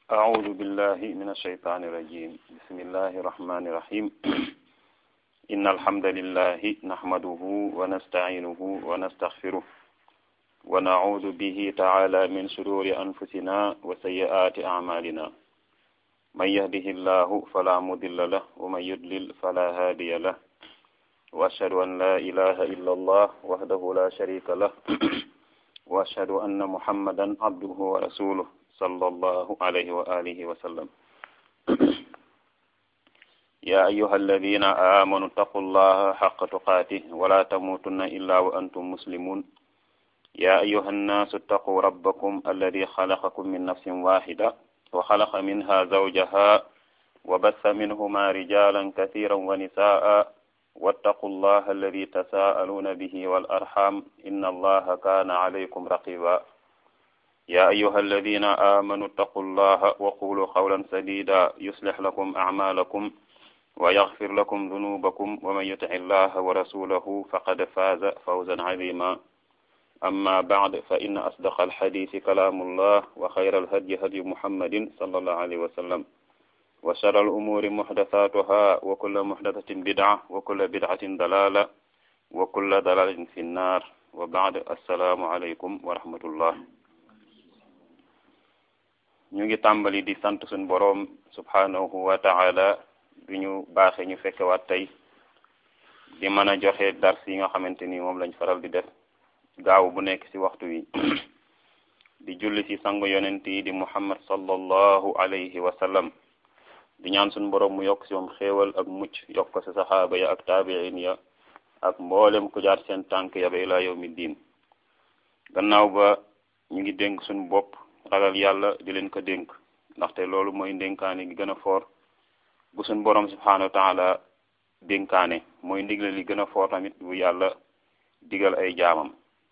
أعوذ بالله من الشيطان الرجيم بسم الله الرحمن الرحيم إن الحمد لله نحمده ونستعينه ونستغفره ونعوذ به تعالى من شرور أنفسنا وسيئات أعمالنا من يهده الله فلا مضل له ومن يضلل فلا هادي له وأشهد أن لا إله إلا الله وحده لا شريك له وأشهد أن محمدا عبده ورسوله صلى الله عليه وآله وسلم يا أيها الذين آمنوا اتقوا الله حق تقاته ولا تموتن إلا وأنتم مسلمون يا أيها الناس اتقوا ربكم الذي خلقكم من نفس واحدة وخلق منها زوجها وبث منهما رجالا كثيرا ونساء واتقوا الله الذي تساءلون به والأرحام إن الله كان عليكم رقيبا يا أيها الذين آمنوا اتقوا الله وقولوا قولا سديدا يصلح لكم أعمالكم ويغفر لكم ذنوبكم ومن يطع الله ورسوله فقد فاز فوزا عظيما أما بعد فإن أصدق الحديث كلام الله وخير الهدي هدي محمد صلى الله عليه وسلم وشر الأمور محدثاتها وكل محدثة بدعة وكل بدعة ضلالة وكل ضلالة في النار وبعد السلام عليكم ورحمة الله ñu ngi tàmbali di sant suñ boroom subhanahu wa taala bi ñu baaxee ñu fekkewaat tey di mën a joxe dars yi nga xamante ni moom lañ faral di def gaaw bu nekk ci waxtu wi di julli ci sangu yonent yi di muhammad sallallahu alayhi wa sallam di ñaan suñ boroom mu yokk ci moom xéewal ak mucc yokk ko ci saxaaba ya ak taabiin ya ak mboolem ku jaar seen tànk ya ba ilaa yawmi diin gannaaw ba ñu ngi dénk suñ bopp ragal yàlla di leen ko dénk ndaxte loolu mooy ndénkaane gi gën a foor bu suñ borom subhanahu wa taala dénkaane mooy ndigle li gën a foor tamit bu yàlla digal ay jaamam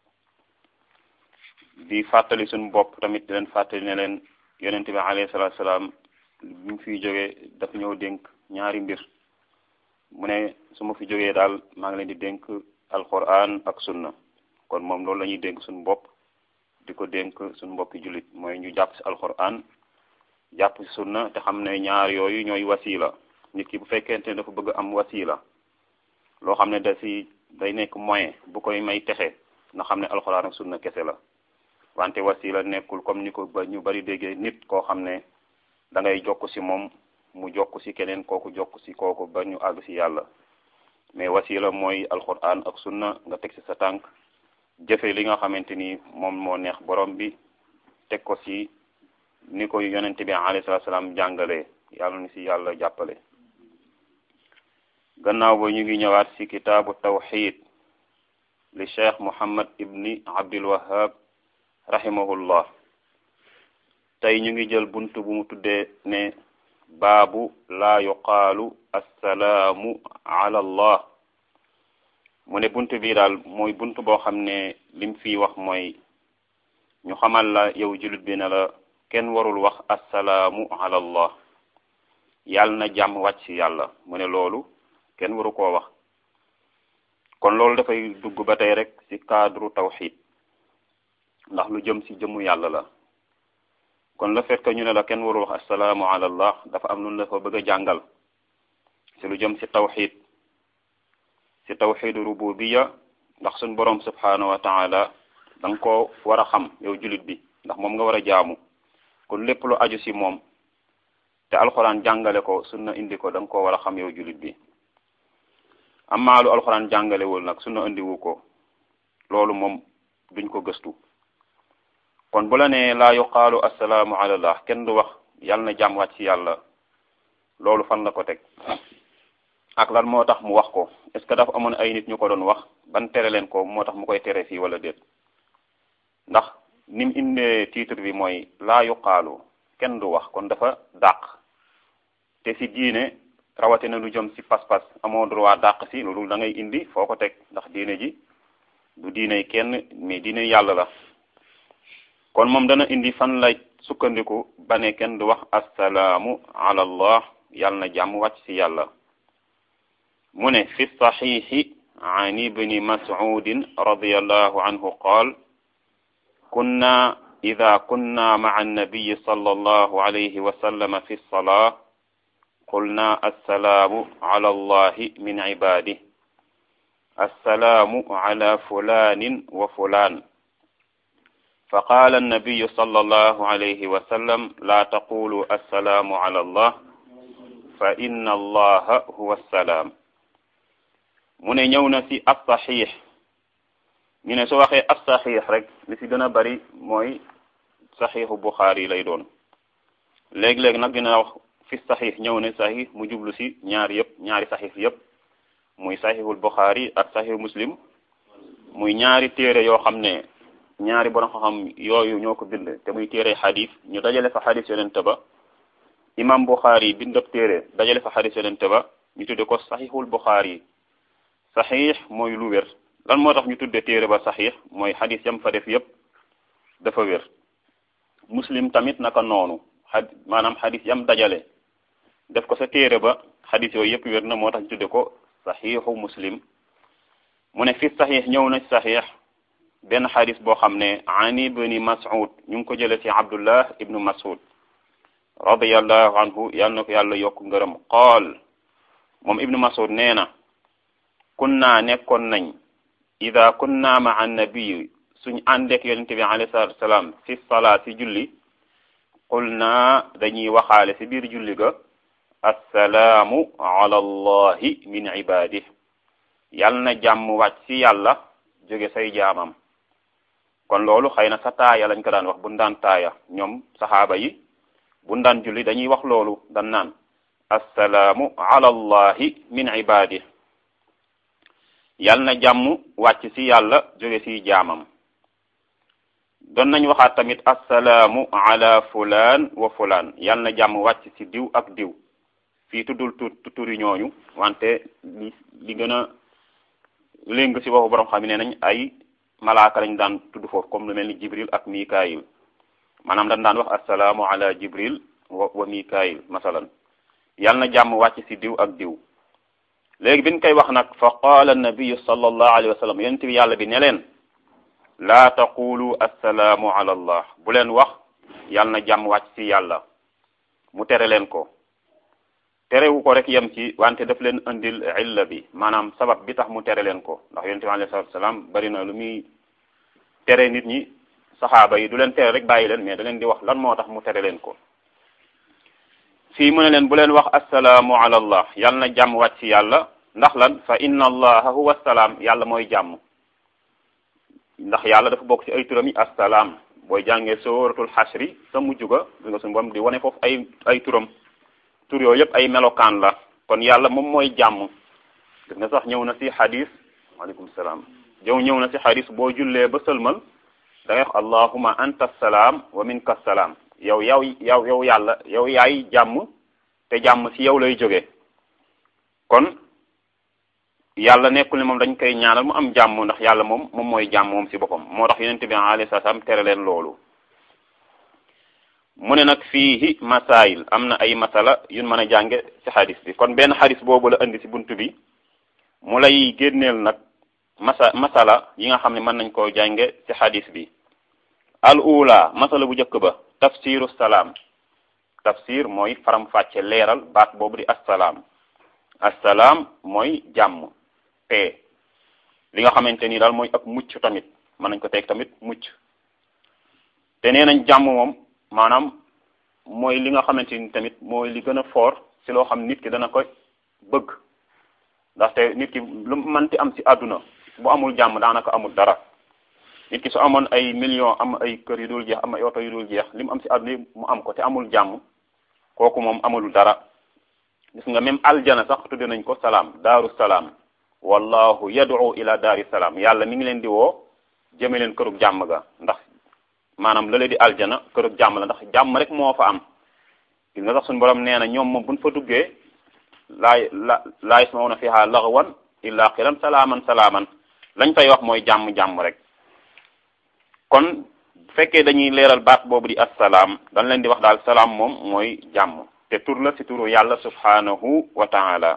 di fàttali suñ bopp tamit di leen fàttali ne leen yonente bi alayhi salaatu salaam bi mu fiy jógee daf ñëw dénk ñaari mbir mu ne su ma fi jógee daal maa ngi leen di dénk alquran ak sunna kon moom loolu la ñuy dénk suñ bopp di ko dénk suñu mbokki jullit mooy ñu jàpp ci alquran jàpp ci sunna te xam ne ñaar yooyu ñooy wasila nit ki bu fekkente ne dafa bëgg am wasila loo xam ne da si day nekk moyen bu koy may texe na xam ne alquran ak sunna kese la wante wasila nekkul comme ni ko ba ñu bari déggee nit koo xam ne da ngay jokk ci moom mu jokk ci keneen kooku jokk ci kooku ba ñu àgg ci yàlla mais wasila mooy alquran ak sunna nga teg ci sa tànk jëfe li nga xamante ni moom moo neex borom bi teg ko ci ni ko yonente bi alayhi salaatu salaam jàngalee yàlla ni ci yàlla jàppale gannaaw ba ñu ngi ñëwaat ci kitaabu tawxid li cheikh muhammad ibni abdul wahab rahimahullah tey ñu ngi jël bunt bu mu tuddee ne baabu laa yuqaalu assalaamu ala allah mu ne bunt bi daal mooy bunt boo xam ne lim fii wax mooy ñu xamal la yow jullit bi ne la kenn warul wax assalaamu ala allah yàlla na jàmm wàcc ci yàlla mu ne loolu kenn waru koo wax kon loolu dafay dugg ba tey rek ci cadre tawxid ndax lu jëm ci jëmmu yàlla la kon le fait que ñu ne la kenn warul wax assalaamu ala allah dafa am lu la fa bëgg a jàngal ci lu jëm ci tawxid ci tawxidu rububiya ndax suñ borom subhanahu wa taala da nga koo war a xam yow jullit bi ndax moom nga war a jaamu kon lépp lu aju ci moom te alxuraan jàngale ko sunna indi ko da nga koo war a xam yow jullit bi amaa lu alxuraan jàngalewul nag sunna indiwu ko loolu moom duñ ko gëstu kon bu la nee laa yuqaalu assalaamu ala allah kenn du wax yàlla na jàmm wàcc ci yàlla loolu fan la ko teg ak lan moo tax mu wax ko est-ce que dafa amoon ay nit ñu ko doon wax ban tere leen ko moo tax mu koy tere fii wala déet ndax ni mu indee titre bi mooy laa yuqaalu kenn du wax kon dafa dàq te ci diine rawatina lu jëm ci pas-pas amoo droit dàq ci loolu da ngay indi foo ko teg ndax diine ji du diine kenn mais diine yàlla la kon moom dana indi fan lay sukkandiku ba ne kenn du wax assalaamu ala allah yàlla na jàmm wàcc ci yàlla mu ne fi saxiixi an ibni mas'udin radiyallahu anhu qaal kunna ida kunna maca annabiyi sallallahu alayhi wa sallam fi lsalaa qulna assalaamu ala allahi min cibaadih assalaamu ala fulanin wa fulan فقال النبي صلى الله عليه وسلم لا تقولوا السلام على الله فإن الله هو السلام mu ne ñëw na ci as-saxiix ñu ne su waxee as-saxiix rek li ci gën a bari mooy saxiixu Buxaari lay doon léeg-léeg nag dina wax fi saxiix ñëw ne saxiix mu jublu ci ñaari yëpp ñaari saxiix yëpp muy saxiixul Buxaari ak saxiixu Muslim muy ñaari téere yoo xam ne ñaari borom xam-xam yooyu ñoo ko bind te muy téere xadis ñu dajale fa xadis yonente ba imam Buxaari bind ab téere dajale fa xadis yonente ba ñu tudde ko saxiixul Buxaari saxiix mooy lu wér lan moo tax ñu tudde téere ba saxiix mooy xadis yam fa def yépp dafa wér muslim tamit naka noonu xad maanaam xadis yam dajale def ko sa téere ba xadis yooyu yépp wér na moo tax ñu tudde ko saxiixu muslim mu ne fi saxiix ñëw na saxiix benn xadis boo xam ne an ibni mas'ud ñu ngi ko jële ci abdullah ibnu mas'ud radiallahu anhu yal na ko yàlla yokk ngërëm qaal moom ibnu mas'ud nee na kunna nekkoon nañ ida kunna ma annabiyi suñ àndeek yonente bi alayhi salatu wasalaam fi salaa si julli qulna dañuy waxaale si biir julli ga assalaamu ala allahi min ibadih yal na jàmm wàcc si yàlla jóge say jaamam kon loolu xëy na sa taaya lañ ko daan wax buñ daan taaya ñoom saxaaba yi buñ daan julli dañuy wax loolu dan naan assalaamu ala allahi min ibadih yal na jàmm wàcc ci yàlla jóge ci jaamam doon nañ waxaat tamit assalaamu ala fulaan wa fulaan yal na jàmm wàcc ci diw ak diw fii tuddul tu turi ñooñu wante li li gën a léng ci waxu borom xam ne nañ ay malaaka lañ daan tudd foofu comme lu mel ni jibril ak mikaayil maanaam dañ daan wax assalaamu ala jibril wa wa mikaayil masalan yal na jàmm wàcc ci diw ak diw léegi bi ñu koy wax nag fa qaala nabiyu sallallahu alayhi wa sallam yonent bi yàlla bi ne leen laa taqulu assalaamu ala allah bu leen wax yal na jàmm wàcc ci yàlla mu tere leen ko terewu ko rek yem ci wante daf leen indil illa bi maanaam sabab bi tax mu tere leen ko ndax yonent bi alayhi salatu wasalaam bari na lu muy tere nit ñi saxaaba yi du leen tere rek bàyyi leen mais da leen di wax lan moo tax mu tere leen ko fii mu ne leen bu leen wax assalaamu ala allah yal na jàmm wàcc ci yàlla ndax lan fa inna allaha huwa salaam yàlla mooy jàmm ndax yàlla dafa bokk ci ay turam yi assalaam booy jàngee sooratul xasri sa mujj ga di nga suñu bam di wane foofu ay ay turam tur yooyu yëpp ay melokaan la kon yàlla moom mooy jàmm gis nga sax ñëw na ci xadis waaleykum salaam jow ñëw na ci xadis boo jullee ba sëlmal da ngay wax allahuma anta salaam wa minka salaam yow yow yow yow yàlla yow yaay jàmm te jàmm ci yow lay jóge kon yàlla nekkul ne moom dañ koy ñaanal mu am jàmm ndax yàlla moom moom mooy jàmm moom ci boppam moo tax yonente bi alayhi salaam tere leen loolu mu ne nag fiihi masail am na ay masala yun mën a jànge ci xadis bi kon benn xadis boobu la indi ci buntu bi mu lay génneel nag masa masala yi nga xam ne mën nañ koo jànge ci xadis bi al ula masala bu njëkk ba tafsiru salaam tafsir mooy faram fàcce leeral baat boobu di assalaam assalaam mooy jàmm paix li nga xamante ni daal mooy ak mucc tamit mën nañ ko teg tamit mucc te nee nañ jàmm moom maanaam mooy li nga xamante ni tamit mooy li gën a fort ci loo xam nit ki dana ko bëgg ndaxte nit ki lu mënti am ci àdduna bu amul jàmm daanaka amul dara nit ki su amoon ay millions am ay kër yu dul jeex am ay oto yu dul jeex li mu am ci àdduna yi mu am ko te amul jàmm kooku moom amul dara gis nga même aljana sax tudde nañ ko salaam daaru salaam wallahu yad'u ila daari salaam yàlla mi ngi leen di woo jëme leen kërug jàmm ga ndax maanaam la di aljana kërug jàmm la ndax jàmm rek moo fa am gis nga sax suñu borom nee na ñoom moom buñ fa duggee laay la laa yasma'una fiha laghwan illa qilan salaaman salaaman lañ fay wax mooy jàmm-jàmm rek kon bu fekkee dañuy leeral baat boobu di assalaam dañ leen di wax daal salaam moom mooy jàmm te tur la ci turu yàlla subhanahu wa taala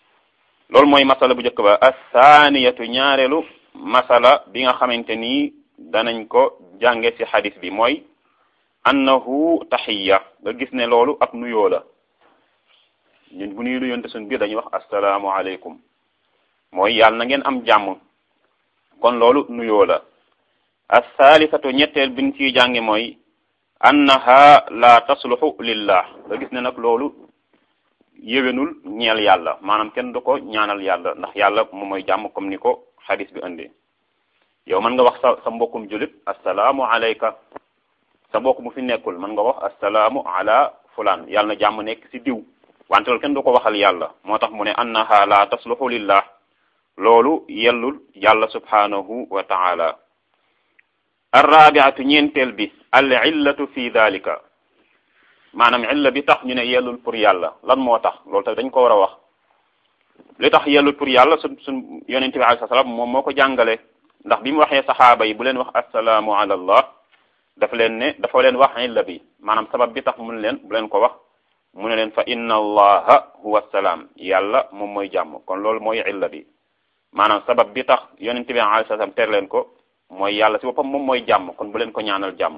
loolu mooy masala bu njëkk ba assaaniyatu ñaareelu masala bi nga xamante ni danañ ko jànge ci xadis bi mooy annahu taxiya nga gis ne loolu ab nuyoo la ñun bu ñuy nuyoonte suñ biir dañuy wax assalaamu aleykum mooy yàlla na ngeen am jàmm kon loolu nuyoo la assaalisatu ñetteel biñ ciy jànge mooy annaha la tasluxu lillah nga gis ne nag loolu yéwénul ñeel yàlla maanaam kenn du ko ñaanal yàlla ndax yàlla moom mooy jàmm comme ni ko xadis bi indi yow mën nga wax sa sa mbokkum julit assalaamu alayka sa mbokk mu fi nekkul mën nga wax assalaamu ala fulaan yàlla na jàmm nekk ci diw wante loolu kenn du ko waxal yàlla moo tax mu ne annaha la tasluxu lillah loolu yellul yàlla subhanahu wa taala arrabiatu ñeenteel bi al illatu fi dalika maanaam illa bi tax ñu ne yellul pour yàlla lan moo tax loolu tax dañ ko war a wax li tax yellul pour yàlla sun sun yonente bi alayhi salaam moom moo ko jàngale ndax bi mu waxee saxaaba yi bu leen wax assalaamu ala allah dafa leen ne dafa leen wax illa bi maanaam sabab bi tax mun leen bu leen ko wax mu ne leen fa inna allaha huwa salaam yàlla moom mooy jàmm kon loolu mooy illa bi maanaam sabab bi tax yonente bi alayhi salaam ter leen ko mooy yàlla si boppam moom mooy jàmm kon bu leen ko ñaanal jàmm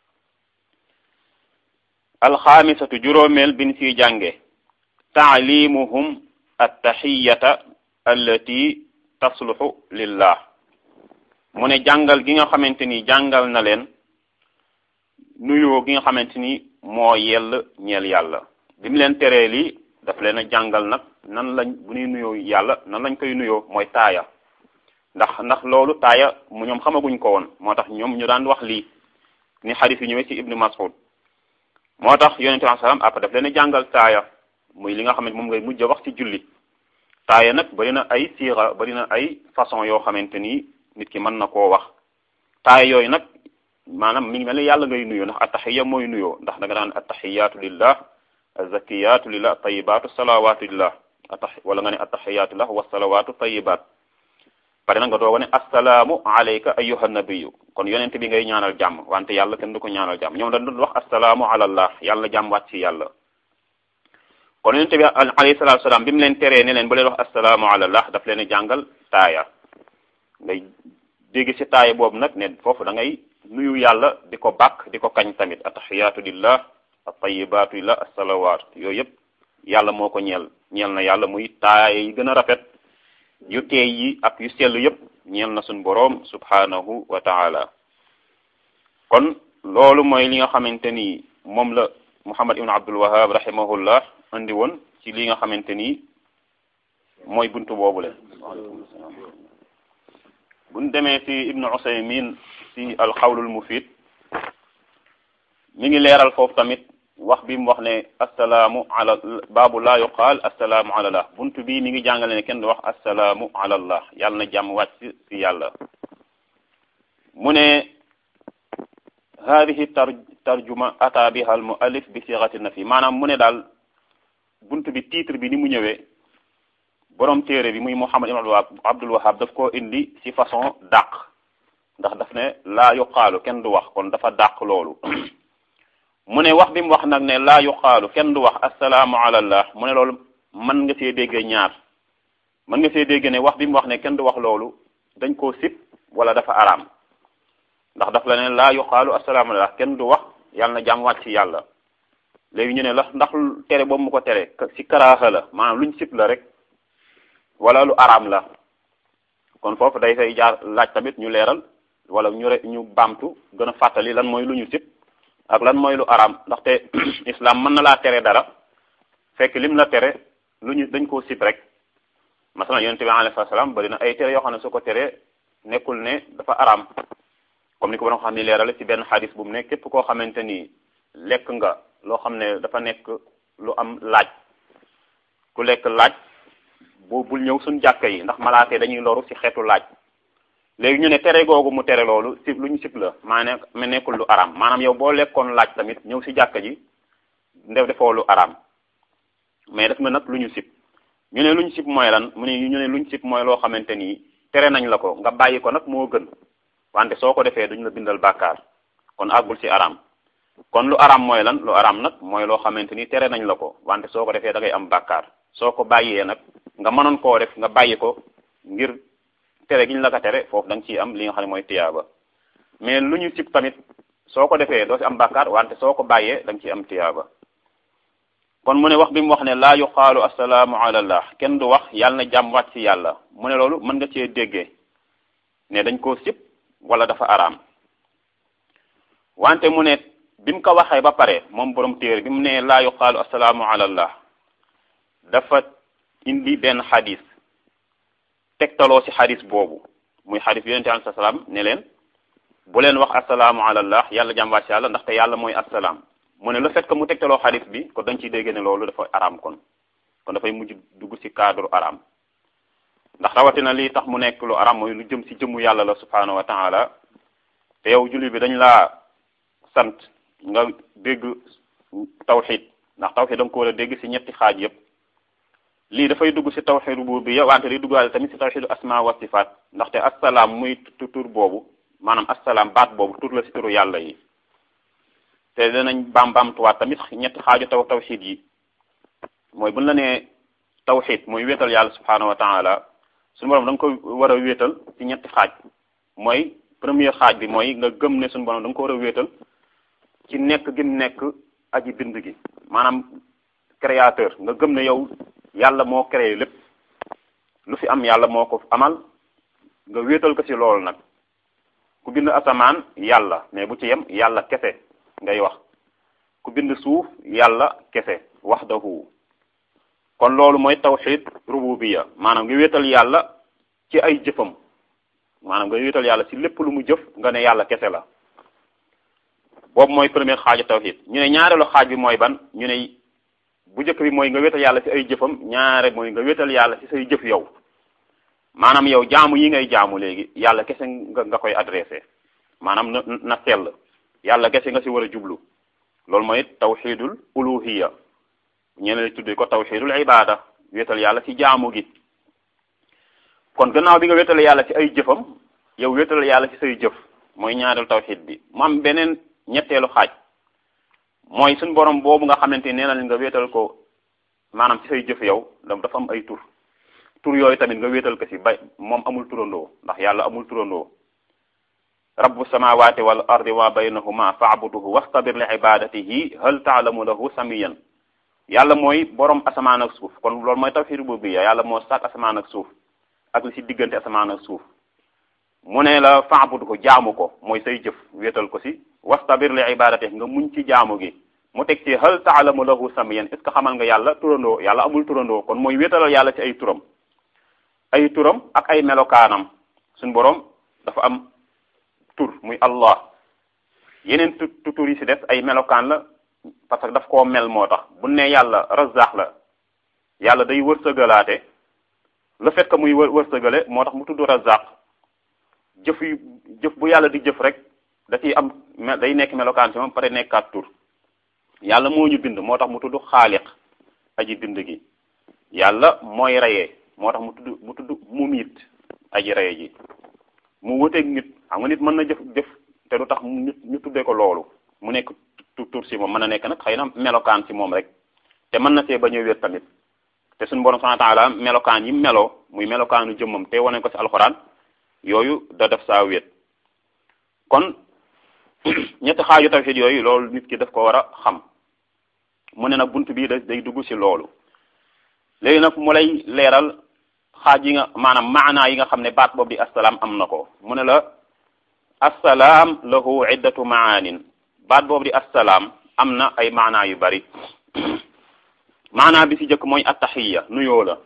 alxaamisatu juróomeel bin siy jànge taalimuhum attaxiyata allati tasluxu lillah mu ne jàngal gi nga xamante ni jàngal na leen nuyoo gi nga xamante ni moo yell ñeel yàlla bi mu leen teree lii daf leen a jàngal nag nan lañ bu ñuy nuyoo yàlla nan lañ koy nuyoo mooy taaya ndax ndax loolu taaya mu ñoom xamaguñ ko woon moo tax ñoom ñu daan wax lii ni xadis yi ñëwee ci ibnu mas'ud moo tax yonente bi salaam après daf leen a jàngal taaya muy li nga xam ne moom ngay mujj a wax ci julli taaya nag bari na ay siira bari na ay façon yoo xamante ni nit ki mën na koo wax taaya yooyu nag maanaam mi ngi mel ni yàlla ngay nuyoo ndax attaxiya mooy nuyoo ndax da nga daan attaxiyaatu lillah azakiyatu lillah tayibaatu salawaatu lillah attax wala nga ne attaxiyaatu lillah wa salawaatu tayibaat pare na nga dooga ne assalaamu alayka ayyuha nabiyu kon yonent bi ngay ñaanal jàmm wante yàlla kenn du ko ñaanal jàmm ñoom dañ doon wax assalaamu alallah yàlla jàmm wàcc ci yàlla kon yonent bi alayhi salaatu salaam bi mu leen teree ne leen bu leen wax assalaamu alallah daf leen jàngal taaya ngay dégg ci taaya boobu nag ne foofu da ngay nuyu yàlla di ko bàkk di ko kañ tamit attaxiyaatu lillah attayibaatu lillah assalawaat yooyu yëpp yàlla moo ko ñeel ñeel na yàlla muy taaya yi gën a rafet yu teey yi ak yu sell yëpp ñeel na suñ boroom subhanahu wa taala kon loolu mooy li nga xamante ni moom la muhammad ibn abdul wahab rahimahullah andi woon ci li nga xamante ni mooy buntu boobu le buñ demee ci ibnu usaymin ci alxawlul mufid mi ngi leeral foofu tamit wax bi mu wax ne assalaamu ala baabu laa yuqaal assalaamu ala allah buntu bi mi ngi jàngale ne kenn du wax assalaamu ala allah yàlla na jàmm wàcc ci yàlla mu ne hadihi tar tarjuma ata biha al muallif bi sixati nafi maanaam mu ne daal buntu bi titre bi ni mu ñëwee borom téere bi muy muhammad ibn abdul wahab daf koo indi ci façon dàq ndax daf ne laa yuqaalu kenn du wax kon dafa dàq loolu mu ne wax bi mu wax nag ne laa yuqaalu kenn du wax assalaamu ala allah mu ne loolu mën nga see dégg ñaar mën nga see dégg ne wax bi mu wax ne kenn du wax loolu dañ koo sib wala dafa araam ndax daf la ne laa yuqaalu assalaamu ala allah kenn du wax yàlla na jàmm wàcc ci yàlla léegi ñu ne la ndax tere boobu mu ko tere ci karaaxa la maanaam luñ sib la rek wala lu araam la kon foofu day fay jaar laaj tamit ñu leeral wala ñu re ñu baamtu gën a fàttali lan mooy lu ñu sib ak lan mooy lu araam ndaxte islam mën na laa tere dara fekk lim la tere lu ñu dañ koo sib rek masalan yonente bi alayhi salaam bari na ay tere yoo xam ne su ko teree nekkul ne dafa araam comme ni ko borom xam ni leerale ci benn xadis bu mu ne képp koo xamante ni lekk nga loo xam ne dafa nekk lu am laaj ku lekk laaj bu bul ñëw suñ jàkka yi ndax malaate dañuy loru ci xeetu laaj léegi ñu ne tere googu mu tere loolu sib lu ñu sib la maanaam ma nekkul lu araam maanaam yow boo lekkoon laaj tamit ñëw ci jàkka ji ndef defoo lu araam mais def nga nag lu ñu sib ñu ne lu ñu sib mooy lan mu ne ñu ne lu ñu sib mooy loo xamante ni tere nañ la ko nga bàyyi ko nag moo gën wante soo ko defee duñ la bindal bàkkaar kon àggul ci araam kon lu araam mooy lan lu araam nag mooy loo xamante ni tere nañ la ko wante soo ko defee da ngay am bàkkaar soo ko bàyyee nag nga mënoon koo def nga bàyyi ko ngir tere gi ñu la ko tere foofu da nga ciy am li nga xam ne mooy tiyaaba mais lu ñu sib tamit soo ko defee doo ci am bàkkaar wante soo ko bàyyee da nga ciy am tiyaaba kon mu ne wax bi mu wax ne laa yuqaalu assalaamu ala allah kenn du wax yàlla na jàmm wàcc ci yàlla mu ne loolu mën nga cee déggee ne dañ koo sib wala dafa araam wante mu ne bi mu ko waxee ba pare moom borom téere bi mu ne laa yuqaalu assalaamu ala allah dafa indi benn xadis tegtaloo ci xadis boobu muy xadis yonente alai salaam ne leen bu leen wax assalaamu ala allah yàlla jàmm wàcc yàlla ndaxte yàlla mooy assalaam mu ne le fait que mu tegtaloo xadis bi kon dañ ciy dégg ne loolu dafa araam kon kon dafay mujj dugg ci cadre araam ndax rawatina lii tax mu nekk lu araam mooy lu jëm ci jëmmu yàlla la subhaanahu wa taala te yow julli bi dañ laa sant nga dégg tawxid ndax tawxid da nga ko war a dégg ci ñetti xaaj yépp lii dafay dugg ci tawxid rububiyya wante di duggaale tamit ci tawxidu asma wa sifaat ndaxte assalaam muy tur boobu maanaam assalaam baat boobu tur la ci turu yàlla yi te danañ baam baamtuwaat tamit ñetti xaaju taw tawxid yi mooy buñ la nee tawxid mooy wéetal yàlla subhaanahu wa taala suñu borom da nga ko war a wéetal ci ñetti xaaj mooy premier xaaj bi mooy nga gëm ne suñu borom da nga ko war a wéetal ci nekk gi nekk aji bind gi maanaam créateur nga gëm ne yow yàlla moo créé lépp lu fi am yàlla moo ko amal nga wéetal ko ci loolu nag ku bind asamaan yàlla mais bu ci yem yàlla kese ngay wax ku bind suuf yàlla kese wahdahu kon loolu mooy tawxid rububiyya maanaam nga wéetal yàlla ci ay jëfam maanaam nga wéetal yàlla ci lépp lu mu jëf nga ne yàlla kese la boobu mooy première xaaju tawxid ñu ne ñaareelu xaaj bi mooy ban ñu ne bu njëkk bi mooy nga wéetal yàlla ci ay jëfam ñaare mooy nga wéetal yàlla ci say jëf yow maanaam yow jaamu yi ngay jaamu léegi yàlla kese nga nga koy adressé maanaam na na sell yàlla kese nga ci war a jublu loolu mooy tawxidul uluhiyya ñeneen tuddee ko tawxidul ibada wéetal yàlla ci jaamu gi kon gannaaw bi nga wéetale yàlla ci ay jëfam yow wéetal yàlla ci say jëf mooy ñaareel tawxid bi mu am beneen ñetteelu xaaj mooy suñ borom boobu nga xamante nee na nga wéetal ko maanaam ci say jëf yow dafa am ay tur tur yooyu tamit nga wéetal ko ci bay moom amul turandoo ndax yàlla amul turandoo rabbu samawati wal ardi wa baynahuma fa'buduhu wastabir li ibadatihi hal ta'lamu lahu samiyan yàlla mooy borom asamaan ak suuf kon loolu mooy tawhid rububiyya yàlla moo sàkk asamaan ak suuf ak li ci diggante asamaan ak suuf mu ne la fa'buduhu jaamu ko mooy say jëf wéetal ko ci wastabir li ibadatihi nga muñ ci jaamu gi mu teg ci hal ta'lamu lahu samiyan est ce que xamal nga yàlla turandoo yàlla amul turandoo kon mooy wéetalal yàlla ci ay turam ay turam ak ay melokaanam suñ borom dafa am tur muy allah yeneen tu tur yi ci des ay melokaan la parce que daf koo mel moo tax bu ne yàlla razaax la yàlla day wërsëgalaate le fait que muy wër wërsëgale moo tax mu tudd razaax jëf yu jëf bu yàlla di jëf rek da ciy am day nekk melokaan ci moom pare nekkaat tur yàlla moo ñu bind moo tax mu tudd xaaliq aji bind gi yàlla mooy reyee moo tax mu tudd mu tudd mumiit aji reye ji mu wuteeg nit xam nga nit mën na jëf jëf te du tax ñu ñu tuddee ko loolu mu nekk tur si moom mën na nekk nag xëy na melokaan si moom rek te mën na see bañ a wér tamit te suñu borom subhanahu wa ta'ala melokaan yi meloo muy melokaanu jëmmam te wane ko ci alxuraan yooyu da def saa wéet kon ñetti xaaju tawhid yooyu loolu nit ki daf ko war a xam mu ne nag bunt bii da day dugg ci loolu léegi nag mu lay leeral xaaj yi nga maanaam maanaa yi nga xam ne baat boobu di assalaam am na ko mu ne la assalaam lahu iddatu maanin baat boobu di assalaam am na ay maanaa yu bari maanaa bi ci jëkk mooy attaxiya nuyoo la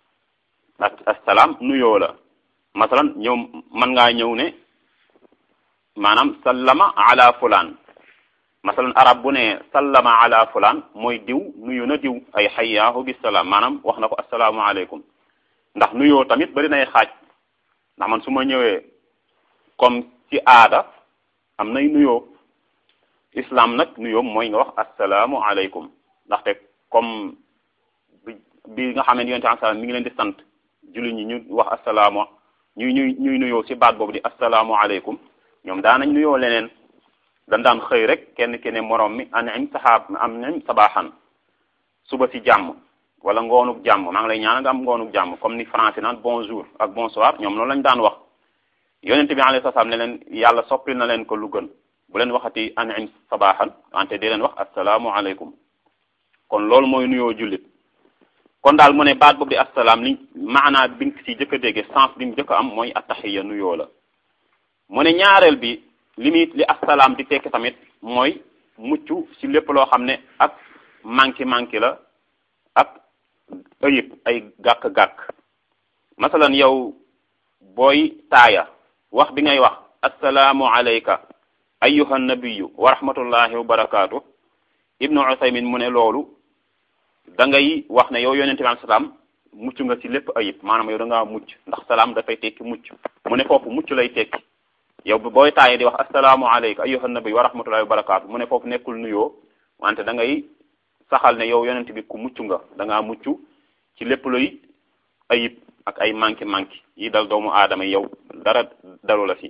assalaam nuyoo la masalan ñëw mën ngaa ñëw ne maanaam sallama ala fulaan masalan arab bu ne sallama ala fulaan mooy diw nuyu na diw ay xayyaahu bisalaam maanaam wax na ko assalaamu aleykum ndax nuyoo tamit bari nay xaaj ndax man su ma ñëwee comme ci aada am nay nuyoo islam nag nuyoo mooy nga wax assalaamu aleykum ndaxte comme bi bi nga xam ne yonent bi salaam mi ngi leen di sant julli ñi ñu wax assalaamu ñuy ñuy ñuy nuyoo ci baat boobu di assalaamu aleykum ñoom daanañ nuyoo leneen dañ daan xëy rek kenn ki ne moroom mi anim saxaab am nañ sabaaxan suba ci jàmm wala ngoonuk jàmm maa ngi lay ñaan nga am ngoonuk jàmm comme ni français naan bonjour ak bonsoir ñoom loolu lañ daan wax yonent bi alayhi salaam ne leen yàlla soppi na leen ko lu gën bu leen waxati an'im sabaaxan wante di leen wax assalaamu aleykum kon loolu mooy nuyoo jullit kon daal mu ne baat boobu di assalaam li maanaa bi nga ci jëkk a dégge sens bi mu jëkk a am mooy attaxiya nuyoo la mu ne ñaareel bi li muy li assalaam di tekki tamit mooy mucc ci lépp loo xam ne ak manki manki la ak ayib ay gàkk-gàkk masalan yow booy taaya wax bi ngay wax assalaamu alayka ayyuha nabiyu wa rahmatullahi wa barakaatu ibnu usaymin mu ne loolu da ngay wax ne yow yonente bi salaam mucc nga ci lépp ayib maanaam yow da ngaa mucc ndax salaam dafay tekki mucc mu ne foofu mucc lay tekki yow booy taaye di wax assalaamu alayka ayyuha nabiyu wa rahmatullahi wa barakaatu mu ne foofu nekkul nuyoo wante da ngay saxal ne yow yonente bi ku mucc nga da ngaa mucc ci lépp luy ayib ak ay manki manki yi dal doomu aadama yow dara dalu la fi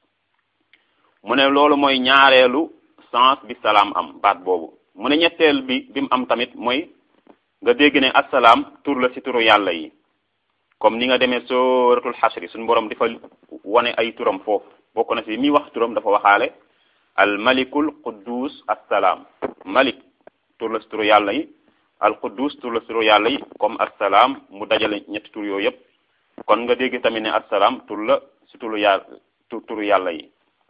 mu ne loolu mooy ñaareelu sens bi salaam am baat boobu mu ne ñetteel bi bi mu am tamit mooy nga dégg ne assalaam tur la ci turu yàlla yi comme ni nga demee sooratul xasri suñu borom dafa wane ay turam foofu bokk na ci mi wax turam dafa waxaale al malikul quddus assalaam malik tur la ci turu yàlla yi al quddus tur la ci turu yàlla yi comme assalaam mu dajale ñetti tur yooyu yëpp kon nga dégg tamit ne assalaam tur la ci turu yàlla turu yàlla yi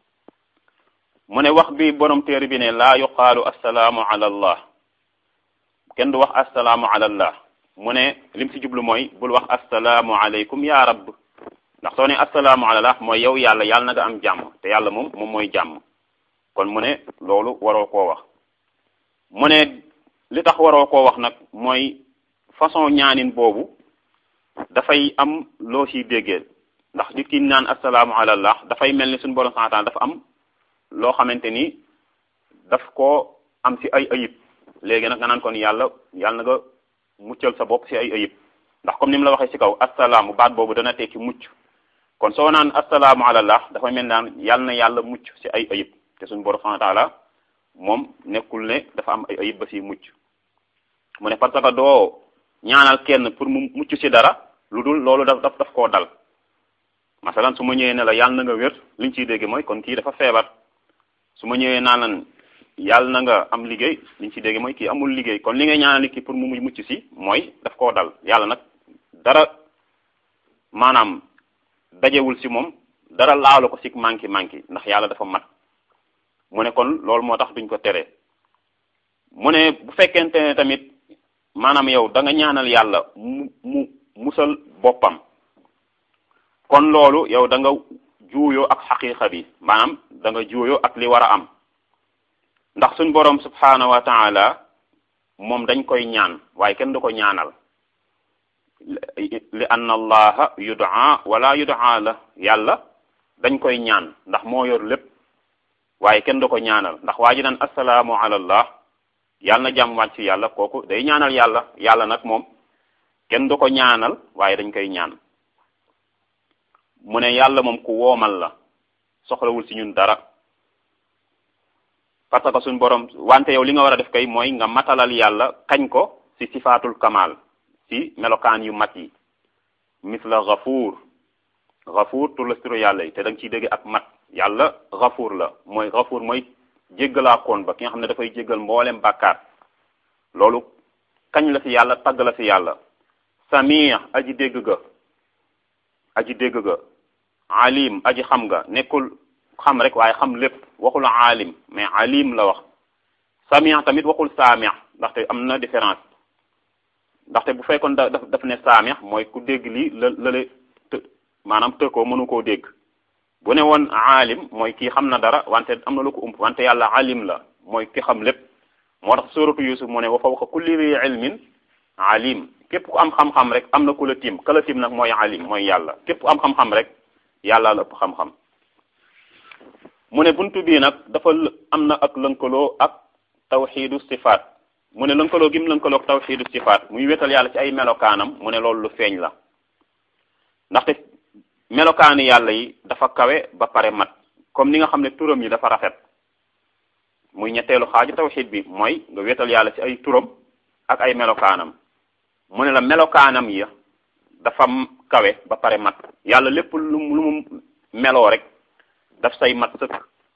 mu ne wax bi borom téere bi ne laa yuqaalu assalaamu ala allah kenn du wax assalaamu ala allah mu ne lim ci jublu mooy bul wax assalaamu aleykum ya rabb ndax soo ne assalaamu ala allah mooy yow yàlla yàlla na nga am jàmm te yàlla moom moom mooy jàmm kon mu ne loolu waroo koo wax mu ne li tax waroo koo wax nag mooy façon ñaanin boobu dafay am loo ciy déggee ndax nit ki naan assalaamu ala allah dafay mel ni suñu borom subhanahu wa ta'ala dafa am loo xamante ni daf koo am ci ay ayib léegi nag nga naan kon yàlla yàlla na nga muccal sa bopp ci ay ayib ndax comme ni mu la waxee ci kaw assalaamu baat boobu dana tekki mucc kon soo naan assalaamu alallah dafa mel naan yàlla na yàlla mucc ci ay ayib te suñu borom subhanahu wa ta'ala moom nekkul ne dafa am ay ayib ba ci mucc mu ne parce que doo ñaanal kenn pour mu mucc ci dara lu dul loolu daf daf daf koo dal masalan su ma ñëwee ne la yàlla na nga wér liñ ciy dégg mooy kon kii dafa feebar su ma ñëwee naa lan yàlla na nga am liggéey liñ ci dégg mooy kii amul liggéey kon li ngay ñaanal nit ki pour mu mucc ci mooy daf koo dal yàlla nag dara maanaam dajewul ci moom dara laalu ko ci manki manki ndax yàlla dafa mat mu ne kon loolu moo tax duñ ko tere mu ne bu fekkente ne tamit maanaam yow da nga ñaanal yàlla mu mu musal boppam kon loolu yow da nga juuyoo ak xaqiqa bi maanaam da nga juuyoo ak li war a am ndax suñ boroom subhanahu wa taala moom dañ koy ñaan waaye kenn du ko ñaanal li anna allaha yudaa wala yudaa la yàlla dañ koy ñaan ndax moo yor lépp waaye kenn du ko ñaanal ndax waa ji naan assalaamu ala allah yàlla na jàmm wàcc ci yàlla kooku day ñaanal yàlla yàlla nag moom kenn du ko ñaanal waaye dañ koy ñaan mu ne yàlla moom ku woomal la soxlawul ci ñun dara parce que suñ borom wante yow li nga war a def kay mooy nga matalal yàlla kañ ko ci sifaatul kamal ci melokaan yu mat yi misla gafuur gafuur tur la turu yàlla yi te da nga ciy dégg ak mat yàlla gafuur la mooy gafuur mooy jéggalaa koon ba ki nga xam ne dafay jéggal mboolem bàkkaar loolu kañ la ci yàlla tagg la ci yàlla samia aji dégg ga aji dégg ga alim aji xam nga nekkul xam rek waaye xam lépp waxul alim mais alim la wax samia tamit waxul saamia ndaxte am na différence ndaxte bu fekkoon da daf ne saamia mooy ku dégg lii la lale të maanaam të ko mënu koo dégg bu ne woon alim mooy kii xam na dara wante am na lu ko ump wante yàlla alim la mooy ki xam lépp moo tax suratu yusuf mu ne wa fawqa kulli zi ilmin alim képp ku am xam-xam rek am na ku la tim ka la tim nag mooy alim mooy yàlla képp ku am xam-xam rek yàlla la ëpp xam-xam mu ne buntu bii nag dafa am na ak lënkaloo ak tawxiidu sifaat mu ne lënkaloo gi mu lënkaloo ak tawxiidu sifaat muy wetal yàlla ci ay melokaanam mu ne loolu lu feeñ la ndaxte melokaani yàlla yi dafa kawe ba pare mat comme ni nga xam ne turam yi dafa rafet muy ñetteelu xaaju tawxiid bi mooy nga wetal yàlla ci ay turam ak ay melokaanam mu ne la melokaanam ya dafa kawe ba pare mat yàlla lépp lu lu mu meloo rek daf say mat sëkk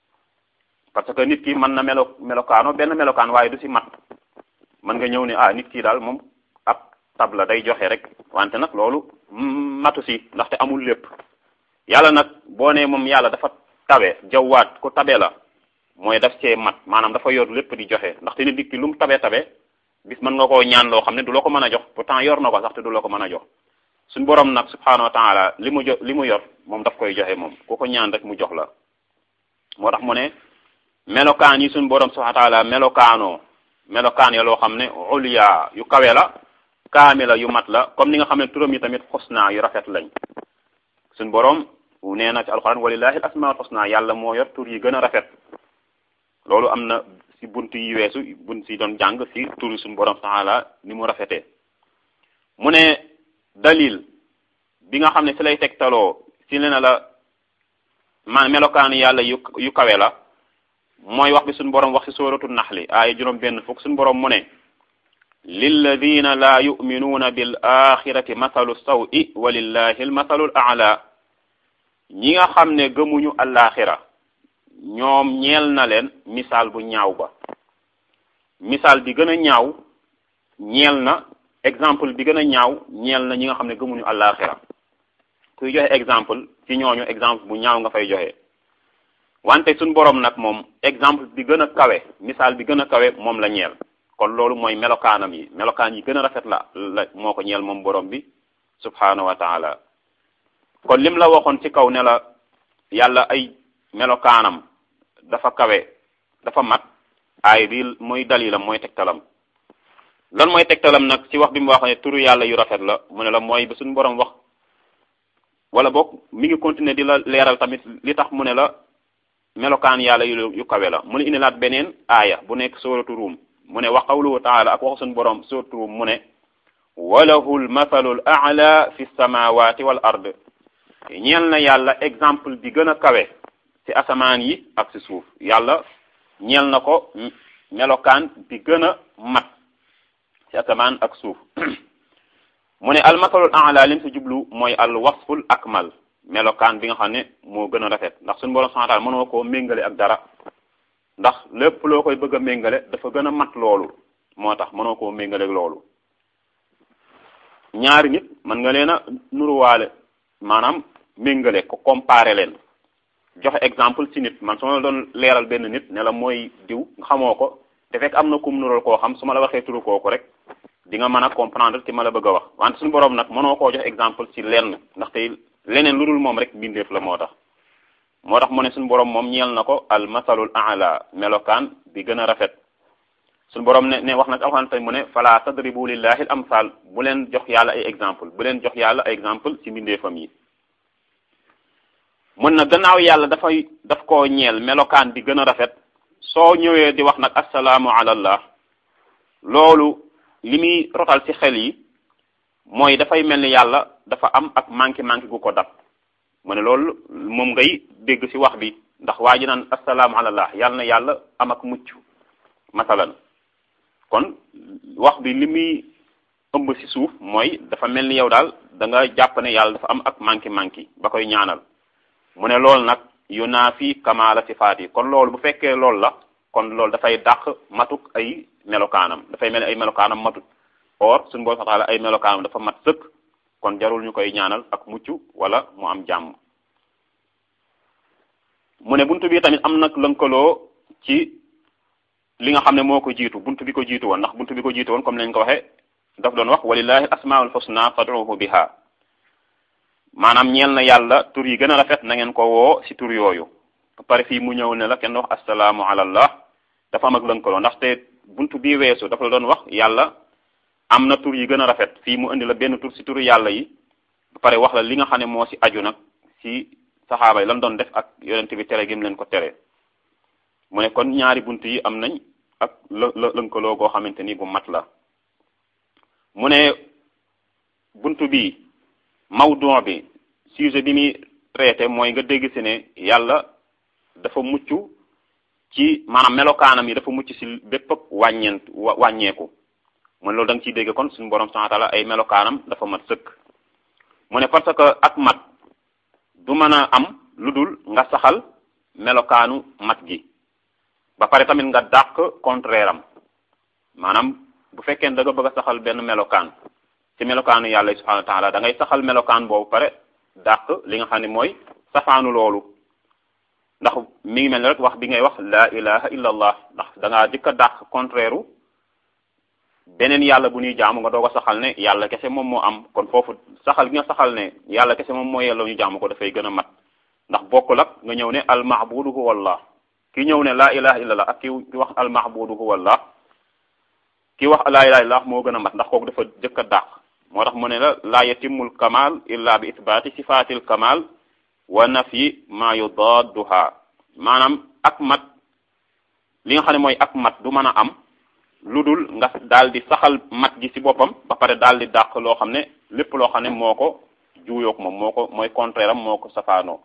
parce que nit ki mën na melo melokaano benn melokaan waaye du si mat mën nga ñëw ne ah nit ki daal moom ab tab la day joxe rek wante nag loolu matu si ndaxte amul lépp yàlla nag boo nee moom yàlla dafa tabe jawwaat ku tabe la mooy daf cee mat maanaam dafa yor lépp di joxe ndaxte nit ki lu mu tabe tabe bis mën nga koo ñaan loo xam ne du la ko mën a jox pourtant yor na ko sax te du la ko mën a jox suñ borom nag subhaanahu wa taala li mu jo li mu yor moom daf koy joxe moom ku ko ñaan rek mu jox la moo tax mu ne melokaan yi suñ borom subhaanahu wa taala melokaanoo melokaan ya loo xam ne ulya yu kawe la kaamila yu mat la comme ni nga xam ne turam yi tamit xusna yu rafet lañ suñ borom nee na ci alquran walillahi al asmaul xusna yàlla moo yor tur yi gën a rafet loolu am na si bunt yi weesu bunt si doon jàng si turi suñu borom taala ni mu rafetee mu ne dalil bi nga xam ne si lay tegtaloo si ne na la ma melokaan yàlla yu yu kawe la mooy wax bi suñu borom wax si sóoratu naxli aaya juróom benn fukk suñu borom mu ne lilladina la yuminuuna bil axirati mathalu sawi wa lillahi al mathalu al ala ñi nga xam ne gëmuñu alaxira ñoom ñeel na leen misaal bu ñaaw ba misaal bi gën a ñaaw ñeel na exemple bi gën a ñaaw ñeel na ñi nga xam ne gëmuñu àllaaxira kuy joxe exemple ci ñooñu exemple bu ñaaw nga fay joxe wante suñ borom nag moom exemple bi gën a kawe misaal bi gën a kawe moom la ñeel kon loolu mooy melokaanam yi melokaan yi gën a rafet la la moo ko ñeel moom borom bi subhaanahu wa taala kon lim la waxoon ci kaw ne la yàlla ay melokaanam dafa kawe dafa mat aay bi mooy dalilam mooy tegtalam lan mooy tegtalam nag ci wax bi mu wax ne turu yàlla yu rafet la mu ne la mooy ba suñu borom wax wala boog mi ngi continuer di la leeral tamit li tax mu ne la melokaan yàlla yu yu kawe la mu ne indilaat beneen aaya bu nekk sóoratu ruum mu ne wa qawluhu taala ak waxu suñu borom sóoratu ruum mu ne walahu l mathalu l a'la fi samawati wal ard ñeel na yàlla exemple bi gën a kawe ci asamaan yi ak ci suuf yàlla ñeel na ko melokaan bi gën a mat ci asamaan ak suuf mu ne al masalul a'la lim si jublu mooy al wasful akmal melokaan bi nga xam ne moo gën a rafet ndax suñu borom subhanahu wa ta'ala mënoo koo méngale ak dara ndax lépp loo koy bëgg a méngale dafa gën a mat loolu moo tax mënoo koo méngale ak loolu ñaari nit mën nga leen a nuruwaale maanaam méngale ko comparer leen joxe exemple ci nit man su ma la doon leeral benn nit ne la mooy diw nga xamoo ko te fekk am na kum nural koo xam su ma la waxee turu kooku rek di nga mën a comprendre ci ma la bëgg a wax wante suñu borom nag mënoo koo jox exemple ci lenn ndaxte leneen lu dul moom rek bindeef la moo tax moo tax mu ne suñu borom moom ñeel na ko al masalul a'la melokaan bi gën a rafet suñu borom ne ne wax nag alxuraan tey mu ne fala tadribu lillahi al amsal bu leen jox yàlla ay exemple bu leen jox yàlla ay exemple ci mbindeefam yi mun na gannaaw yàlla dafay daf koo ñeel melokaan bi gën a rafet soo ñëwee di wax nag assalaamu ala allah loolu li muy rotal ci xel yi mooy dafay mel ni yàlla dafa am ak manqué manqué gu ko dab mu ne loolu moom ngay dégg ci wax bi ndax waa ji naan assalaamu ala allah yàlla na yàlla am ak mucc masalan kon wax bi li muy ëmb ci suuf mooy dafa mel ni yow daal da nga jàpp ne yàlla dafa am ak manqué manqué ba koy ñaanal mu ne loolu nag yu naa fi kamaala sifaat yi kon loolu bu fekkee loolu la kon loolu dafay dàq matuk ay melokaanam dafay mel ni ay melokaanam matut or suñu boo taala ay melokaanam dafa mat sëkk kon jarul ñu koy ñaanal ak mucc wala mu am jàmm mu ne buntu bi tamit am nag lënkaloo ci li nga xam ne moo ko jiitu buntu bi ko jiitu woon ndax buntu bi ko jiitu woon comme lañ ko waxee daf doon wax walillahi asmaul husna fad'uhu biha maanaam ñeel na yàlla tur yi gën a rafet na ngeen ko woo ci tur yooyu pare fii mu ñëw ne la kenn wax assalaamu ala allah dafa am ak lënkaloo ndaxte buntu bii weesu dafa la doon wax yàlla am na tur yi gën a rafet fii mu indi la benn tur ci turu yàlla yi ba pare wax la li nga xam ne moo ci aju nag ci saxaaba yi lan doon def ak yonent bi tere gim leen ko tere mu ne kon ñaari bunt yi am nañ ak lë lënkaloo goo xamante ni bu mat la mu ne buntu bi mawdu bi sujet bi muy traité mooy nga dégg ci ne yàlla dafa mucc ci maanaam melokaanam yi dafa mucc ci bépp wàññeent wàññeeku mu ne loolu da nga ciy dégg kon suñu borom subhanahu wa ta'ala ay melokaanam dafa mat sëkk mu ne parce que ak mat du mën a am lu dul nga saxal melokaanu mat gi ba pare tamit nga dàq contraire am maanaam bu fekkee da nga bëgg a saxal benn melokaan ci melokaanu yàlla subhanahu wa taala da ngay saxal melokaan boobu pare dàq li nga xam ne mooy safaanu loolu ndax mi ngi mel ni rek wax bi ngay wax la ilaha illa allah ndax da ngaa jëkk a dàq contraire u beneen yàlla bu ñuy jaamu nga doog a saxal ne yàlla kese moom moo am kon foofu saxal gi nga saxal ne yàlla kese moom moo yelloo ñu jaamu ko dafay gën a mat ndax bokkul ak nga ñëw ne al mahbudu huwa allah ki ñëw ne la ilaha illa allah ak ki wax al mahbudu huwa allah ki wax la ilaha illa allah moo gën a mat ndax kooku dafa jëkk a dàq moo tax mu ne la la yatimul kamal illa bi isbaati sifatil kamal wa nafyi ma yudadduha maanaam ak mat li nga xam ne mooy ak mat du mën a am lu dul nga daal di saxal mat gi ci boppam ba pare daal di dàq loo xam ne lépp loo xam ne moo ko juuyoog moom moo ko mooy contraire am moo ko safaanoo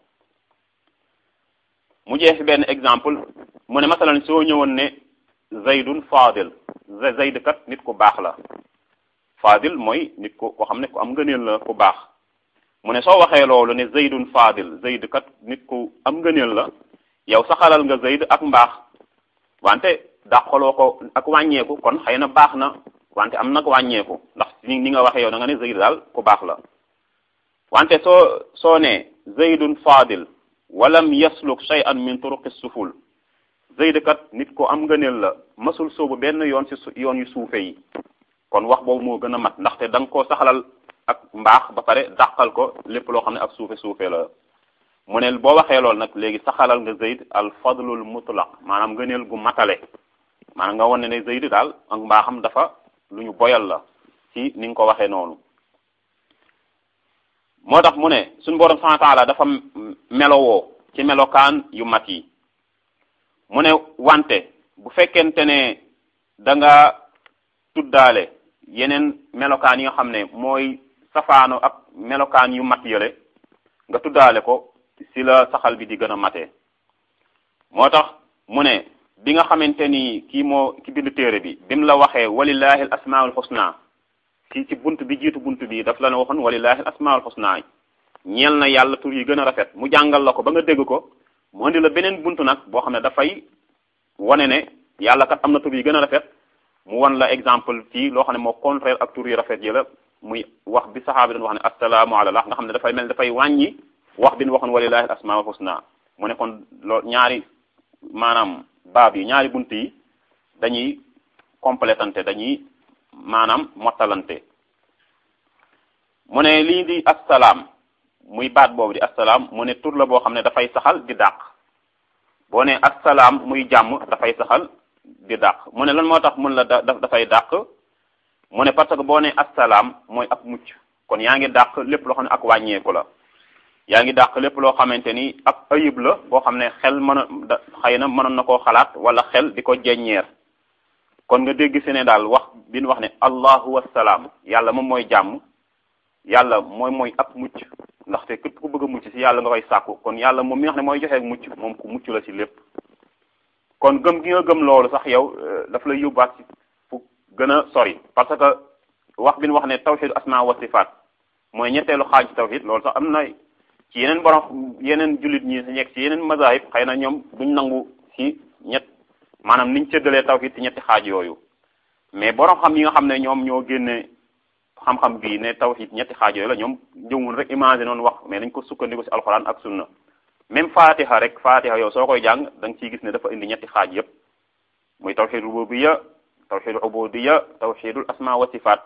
mu jeex benn exemple mu ne masalan soo ñëwoon ne zaydun fadil zayd kat nit ku baax la fadil mooy nit ku ko xam ne ku am ngëneel la ku baax mu ne soo waxee loolu ne zaydun fadil zayd kat nit ku am ngëneel la yow saxalal nga zayd ak mbaax wante dàqaloo ko ak wàññeeku kon xëy na baax na wante am nag wàññeeku ndax ni ni nga waxee yow da nga ne zayd daal ku baax la wante soo soo ne zaydun fadil walam yasluk shay'an min turuqi suful zayd kat nit ko am ngëneel la masul soobu benn yoon ci yoon yu suufe yi kon wax boobu moo gën a mat ndaxte da nga koo saxalal ak mbaax ba pare dàqal ko lépp loo xam ne ak suufe suufe la mu ne boo waxee loolu nag léegi saxalal nga zayd al fadlul mutlaq maanaam ngëneel gu matale maanaam nga wane ne zayd daal ak mbaaxam dafa lu ñu boyal la ci ni nga ko waxee noonu moo tax mu ne suñu borom subhanahu wa taala dafa melowoo ci melokaan yu mat yi mu ne wante bu fekkente ne da nga tuddaale yeneen melokaan yi nga xam ne mooy safaano ak melokaan yu mat yële nga tuddaale ko si la saxal bi di gën a matee moo tax mu ne bi nga xamante ni kii moo ki bind téere bi bi mu la waxee walillahi al asmaul husna ci ci bunt bi jiitu bunt bi daf la ne waxoon walillahi al asmaul husna ñeel na yàlla tur yi gën a rafet mu jàngal la ko ba nga dégg ko mu indi la beneen bunt nag boo xam ne dafay wane ne yàlla kat am na tur yi gën a rafet mu wan la exemple ci loo xam ne moo contraire ak tur yu rafet yi la muy wax bi saxaabi doon wax ne assalaamu ala allah nga xam ne dafay mel dafay wàññi wax bi ñu waxoon walillahi al asmaul husna mu ne kon loolu ñaari maanaam baab yi ñaari bunt yi dañuy complétante dañuy maanaam mottalante mu ne lii di assalaam muy baat boobu di assalaam mu ne tur la boo xam ne dafay saxal di dàq boo ne assalaam muy jàmm dafay saxal di dàq mu ne lan moo tax mun la da dafay dàq mu ne parce que boo ne assalaam mooy ak mucc kon yaa ngi dàq lépp loo xam ne ak wàññeeku la yaa ngi dàq lépp loo xamante ni ak ayib la boo xam ne xel mën a da xëy na mënoon na koo xalaat wala xel di ko jeññeer kon nga dégg si ne daal wax bi ñu wax ne allahu wassalaam yàlla moom mooy jàmm yàlla mooy mooy ak mucc ndaxte képp ku bëgg a mucc si yàlla nga koy sàkku kon yàlla moom mi nga xam ne mooy joxe mucc moom ku mucc la si lépp kon gëm gi nga gëm loolu sax yow daf lay yóbbaat si fu gën a sori parce que wax bi ñu wax ne tawxidu asma wa sifaat mooy ñetteelu xaaj ci tawxid loolu sax am na ci yeneen borom yeneen jullit ñi nekk ci yeneen mazahib xëy na ñoom duñ nangu ci ñett maanaam niñ séddalee tawhid ci ñetti xaaj yooyu mais borom xam yi nga xam ne ñoom ñoo génne xam-xam bii ne tawhid ñetti xaaj yooyu la ñoom jëwul rek imaginer noonu wax mais dañ ko sukkandiku ci alxuraan ak sunna même fatiha rek fatiha yow soo koy jàng da nga ciy gis ne dafa indi ñetti xaaj yépp muy tawhid rububiyya tawhid ubudiyya tawhidul asma wa sifaat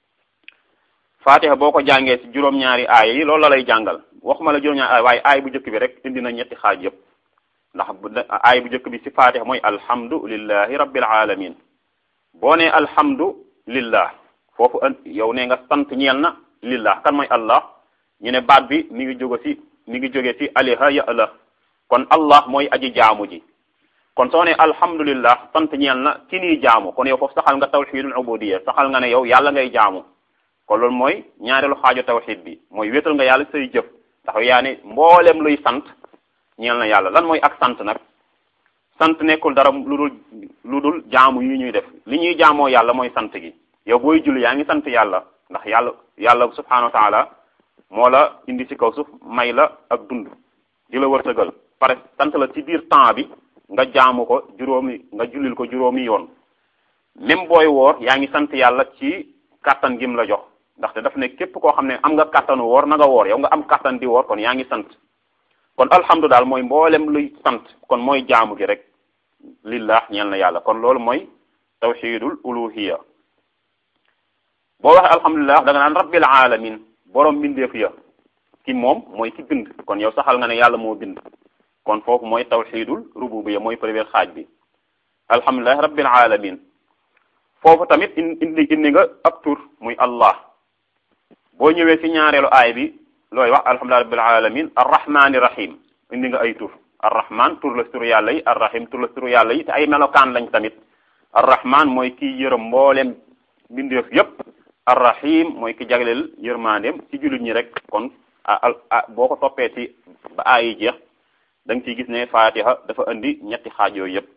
fatiha boo ko jàngee ci juróom-ñaari aaya yi loolu la lay jàngal waxuma la juróom-ñaari aaya waaye aaya bu njëkk bi rek indi na ñetti xaaj yépp ndax aaya bu njëkk bi ci fatiha mooy alhamdu lillahi rabbil alamin boo ne alhamdu lillah foofu an yow ne nga sant ñeel na lillah kan mooy allah ñu ne baat bi mi ngi jóge ci mi ngi jóge ci aliha ya allah kon allah mooy aji jaamu ji kon soo ne alhamdulillah sant ñeel na ki nii jaamu kon yow foofu saxal nga tawxidul ubudiyya saxal nga ne yow yàlla ngay jaamu kon loolu mooy ñaareelu xaaju tawxid bi mooy wéetal nga yàlla say jëf ndax yaa ne mboolem luy sant ñeel na yàlla lan mooy ak sant nag sant nekkul dara lu dul lu dul jaamu yi ñuy def li ñuy jaamoo yàlla mooy sant gi yow booy julli yaa ngi sant yàlla ndax yàlla yàlla subhanahu wa taala moo la indi ci kaw suuf may la ak dund di la wërsëgal pare sant la ci biir temps bi nga jaamu ko juróomi nga jullil ko juróomi yoon même booy woor yaa ngi sant yàlla ci kàttan gim la jox ndaxte daf ne képp koo xam ne am nga kàttanu woor na nga woor yow nga am kàttan di woor kon yaa ngi sant kon alhamdu daal mooy mboolem luy sant kon mooy jaamu gi rek lillah ñeel na yàlla kon loolu mooy tawxidul uluhiya boo waxee alhamdulilah da nga naan rabbil alamin borom mbindeef ya ki moom mooy ki bind kon yow saxal nga ne yàlla moo bind kon foofu mooy tawxidul rububiya mooy première xaaj bi alhamdulilah rabbil alamin foofu tamit indi indi nga ab tur muy allah boo ñëwee ci ñaareelu aay bi looy wax alhamdulilah rabbil alamin arrahmani rahim indi nga ay tur arrahman tur la tur yàlla yi arrahim tur la tur yàlla yi te ay melokaan lañ tamit arrahman mooy kii yërëm mbooleem mbindeef yépp arrahim mooy ki jagleel yërmandeem ci jullit ñi rek kon a boo ko toppee ci ba aay yi jeex da nga ciy gis ne fatiha dafa indi ñetti xaaj yooyu yépp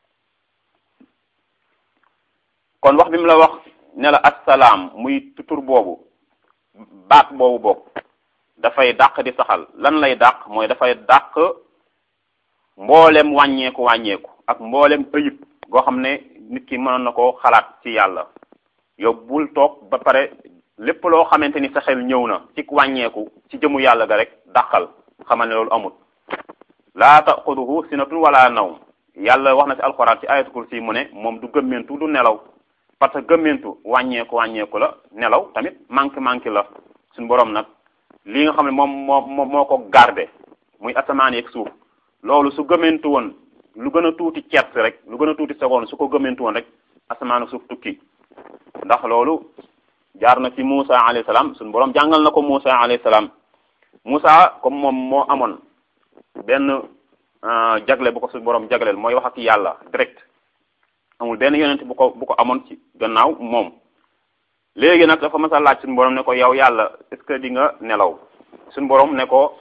kon wax bi mu la wax ne la assalaam muy tur boobu baat boobu bokk dafay dàq di saxal lan lay dàq mooy dafay dàq mboolem wàññeeku wàññeeku ak mboolem ëyib goo xam ne nit ki mënoon na koo xalaat ci yàlla yow bul toog ba pare lépp loo xamante ni sa xel ñëw na ci wàññeeku ci jëmu yàlla ga rek dàqal xamal ne loolu amut laa taxuduhu sinatun wala nawm yàlla wax na ci alxuraan ci ayatul kursi mu ne moom du gëmmentu du nelaw parce que gëmmentu wàññeeku wàññeeku la nelaw tamit manqué manqué la suñu borom nag li nga xam ne moom moo moo ko garde muy asamaan yeeg suuf loolu su gëmmentu woon lu gën a tuuti ceet rek lu gën a tuuti seconde su ko gëmmentu woon rek asamaan suuf tukki ndax loolu jaar na ci Moussa alayhi salaam suñu borom jàngal na ko Moussa alayhi salaam Moussa comme moom moo amoon benn jagle bu ko suñu borom jagleel mooy wax ak yàlla direct amul benn yonent bu ko bu ko amoon ci gannaaw moom léegi nag dafa mas a laaj suñu borom ne ko yow yàlla est-ce que di nga nelaw suñu borom ne ko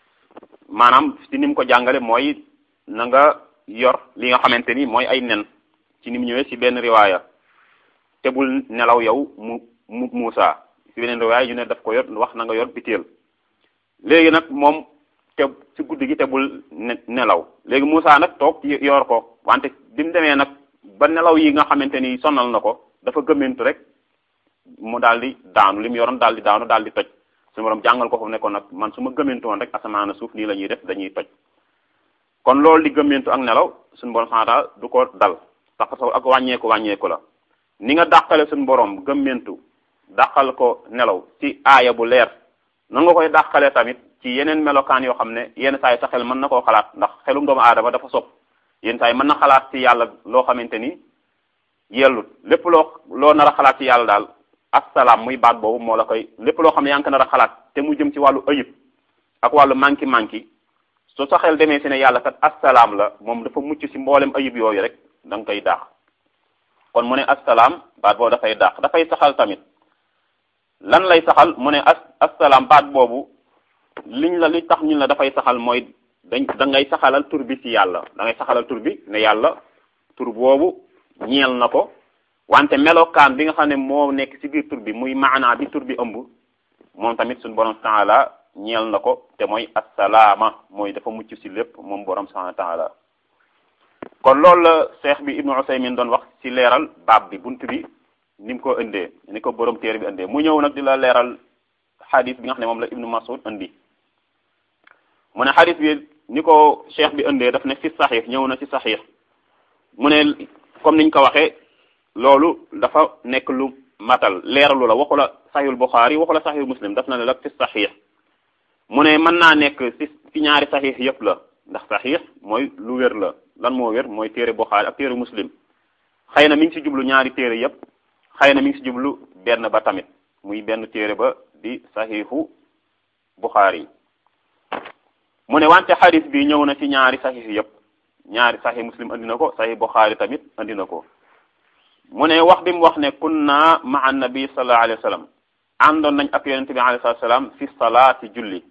maanaam ci ni mu ko jàngale mooy na nga yor li nga xamante ni mooy ay nen ci ni mu ñëwee ci benn riwaaya te bul nelaw yow mu mu Muusa ci beneen riwaaya ñu ne daf ko yor wax na nga yor biteel léegi nag moom te ci guddi gi te bul nelaw léegi Muusa nag toog yor ko wante bi mu demee nag ba nelaw yi nga xamante ni sonal na ko dafa gëmmentu rek mu daal di daanu li mu yoroon daal di daanu daal di toj su borom jàngal ko foofu ne ko nag man su ma gëmmentu woon rek asamaan suuf nii la ñuy def dañuy toj kon loolu di gëmmentu ak nelaw suñu borom xanaa du ko dal sax ak wàññeeku wàññeeku la ni nga dàqale suñu borom gëmmentu dàqal ko nelaw ci aaya bu leer nan nga koy dàqale tamit ci yeneen melokaan yoo xam ne yenn saa yi sa xel mën na koo xalaat ndax xelum doomu aadama dafa sopp yenn saa yi mën na xalaat ci yàlla loo xamante ni yellut lépp loo loo nar a xalaat ci yàlla daal assalaam muy baat boobu moo la koy lépp loo xam ne yaa ngi ko nar a xalaat te mu jëm ci wàllu ayib ak wàllu manki manki soo sa xel demee si ne yàlla kat assalaam la moom dafa mucc si mboolem ayib yooyu rek da nga koy daax kon mu ne assalaam baat boobu dafay daax dafay saxal tamit lan lay saxal mu ne as assalaam baat boobu liñ la li tax ñun la dafay saxal mooy dañ da ngay saxalal tur bi ci yàlla da ngay saxalal tur bi ne yàlla tur boobu ñeel na ko wante melokaan bi nga xam ne moo nekk ci biir tur bi muy maanaa bi tur bi ëmb moom tamit suñu borom taala ñeel na ko te mooy assalaama mooy dafa mucc ci lépp moom borom subhanahu taala kon loolu la cheikh bi ibnu usaymin doon wax ci leeral baab bi bunt bi ni mu ko indee ni ko borom téere bi indee mu ñëw nag di la leeral xadis bi nga xam ne moom la ibnu masud indi mu ne xadis bi ni ko cheikh bi indee daf ne fi saxiix ñëw na ci saxiix mu ne comme niñ ko waxee loolu dafa nekk lu matal leeralu la waxu la saxiixul buxaari waxu la saxiixul muslim daf na ne la fi saxiix mu ne mën naa nekk ci ci ñaari saxiix yépp la ndax saxiix mooy lu wér la lan moo wér mooy téere buxaari ak téere muslim xëy na mi ngi ci jublu ñaari téere yépp xëy na mi ngi ci jublu benn ba tamit muy benn téere ba di saxiixu buxaari mu ne wante xadis bi ñëw na ci ñaari saxiix yépp ñaari saxiix muslim andi na ko saxiix buxaari tamit andi na ko mu ne wax bi mu wax ne kunna ma annabi sallallahu alayhi wa sallam àndoon nañ ak yonente bi alayhi salatu salaam fi salaati julli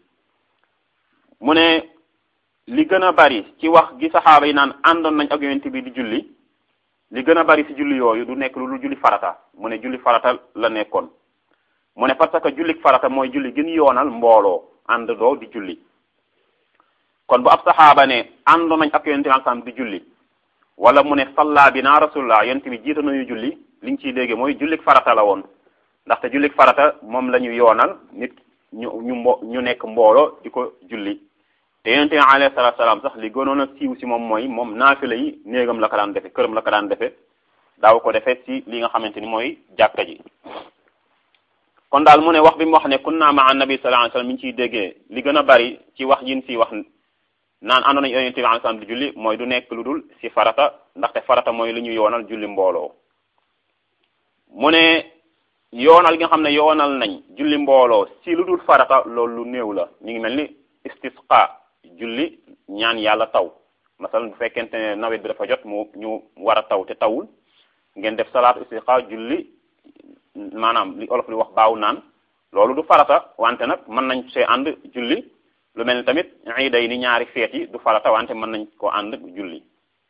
mu ne li gën a bari ci wax gi saxaaba yi naan àndoon nañ ak yonente bi di julli li gën a bari ci julli yooyu du nekk lu lu julli farata mu ne julli farata la nekkoon mu ne parce que julli farata mooy julli gën yoonal mbooloo ànd doo di julli kon bu ab saxaaba ne àndoon nañ ak yonente bi sam di julli wala mu ne salla bi naa rasulullah yonente bi jiita nañu julli li ñu ciy dégge mooy jullik farata la woon ndaxte jullik farata moom la ñu yoonal nit ñu ñu mbo ñu nekk mbooloo di ko julli te yonente bi alayhi salatu salaam sax li gënoon a siiw si moom mooy moom naafila yi néegam la ko daan defe këram la ko daan defe daaw ko defee si li nga xamante ni mooy jàkka ji kon daal mu ne wax bi mu wax ne kunna ma annabi sallallahu alayhi wasallam mi ngi ciy déggee li gën a bari ci wax yin si wax naan àndoon nañu yonente bi alayhi salaam di julli mooy du nekk lu dul si farata ndaxte farata mooy lu ñu yoonal julli mbooloo mu ne yoonal gi nga xam ne yoonal nañ julli mbooloo si lu dul farata loolu lu néew la mi ngi mel ni istisqa julli ñaan yàlla taw masalan bu fekkente ne nawet bi dafa jot mu ñu war a taw te tawul ngeen def salaatu istisqa julli maanaam li olof li wax baaw naan loolu du farata wante nag mën nañ see ànd julli lu mel ni tamit iiday ni ñaari feet yi du farata wante mën nañ ko ànd julli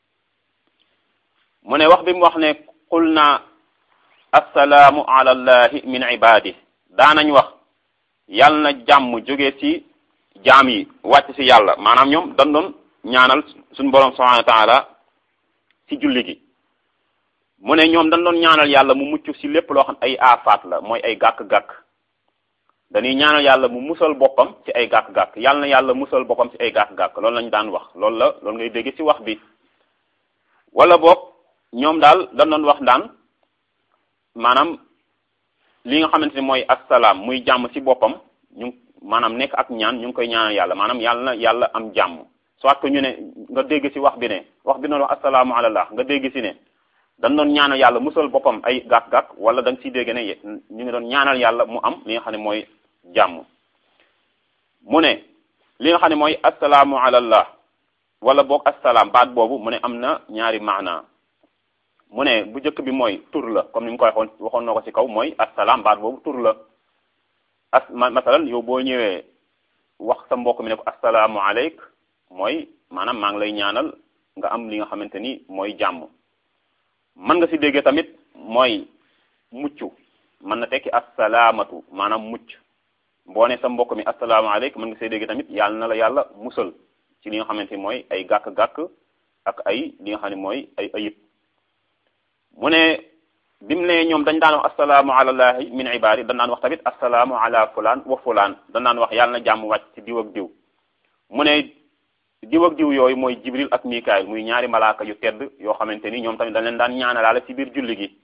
mu ne wax bi mu wax ne qul na assalaamu ala allahi min ibadi daanañ wax yal na jàmm jóge ci jaam yi wàcc ci yàlla maanaam ñoom dañ doon ñaanal suñu borom subhanahu wa taala ci julli gi mu ne ñoom dañ doon ñaanal yàlla mu mucc ci lépp loo xam ay aafaat la mooy ay gàkk-gàkk dañuy ñaanal yàlla mu musal boppam ci ay gàkk-gàkk yàlla na yàlla musal boppam ci ay gàkk-gàkk loolu lañu daan wax loolu la loolu ngay dégg ci wax bi wala boog ñoom daal dañ doon wax daan maanaam li nga xamante ni mooy assalaam muy jàmm ci boppam ñu maanaam nekk ak ñaan ñu ngi koy ñaanal yàlla maanaam yàlla na yàlla am jàmm soit que ñu ne nga dégg ci wax bi ne wax bi noonu wax assalaamu alallah nga dégg ci ne dañ doon ñaanal yàlla musal boppam ay gàkk-gàkk wala da nga ciy dégg ne ñu ngi doon ñaanal yàlla mu am li nga xam ne mooy jàmm mu ne li nga xam ne mooy assalaamu alallah wala boog assalaam baat boobu mu ne am na ñaari maana mu ne bu njëkk bi mooy tur la comme ni mu ko waxoon waxoon na ko ci kaw mooy assalaam baat boobu tur la as masalan yow boo ñëwee wax sa mbokk mi ne ko assalaamu aleyk mooy maanaam maa ngi lay ñaanal nga am li nga xamante ni mooy jàmm mën nga ci déggee tamit mooy mucc mën na tekki assalaamatu maanaam mucc boo ne sa mbokk mi assalaamu aleyk mën nga see déggee tamit yàlla na la yàlla musal ci li nga xamante ni mooy ay gàkk-gàkk ak ay li nga xam ne mooy ay ayib mu ne bi mu ne ñoom dañ daan wax assalaamu alallahi min ibadi dañ daan wax tamit assalaamu ala fulaan wa fulaan dañ daan wax yàlla na jàmm wàcc ci diw ak diw mu ne diw ak diw yooyu mooy jibril ak mikaayil muy ñaari malaaka yu tedd yoo xamante ni ñoom tamit dañ leen daan ñaanalaale ci biir julli gi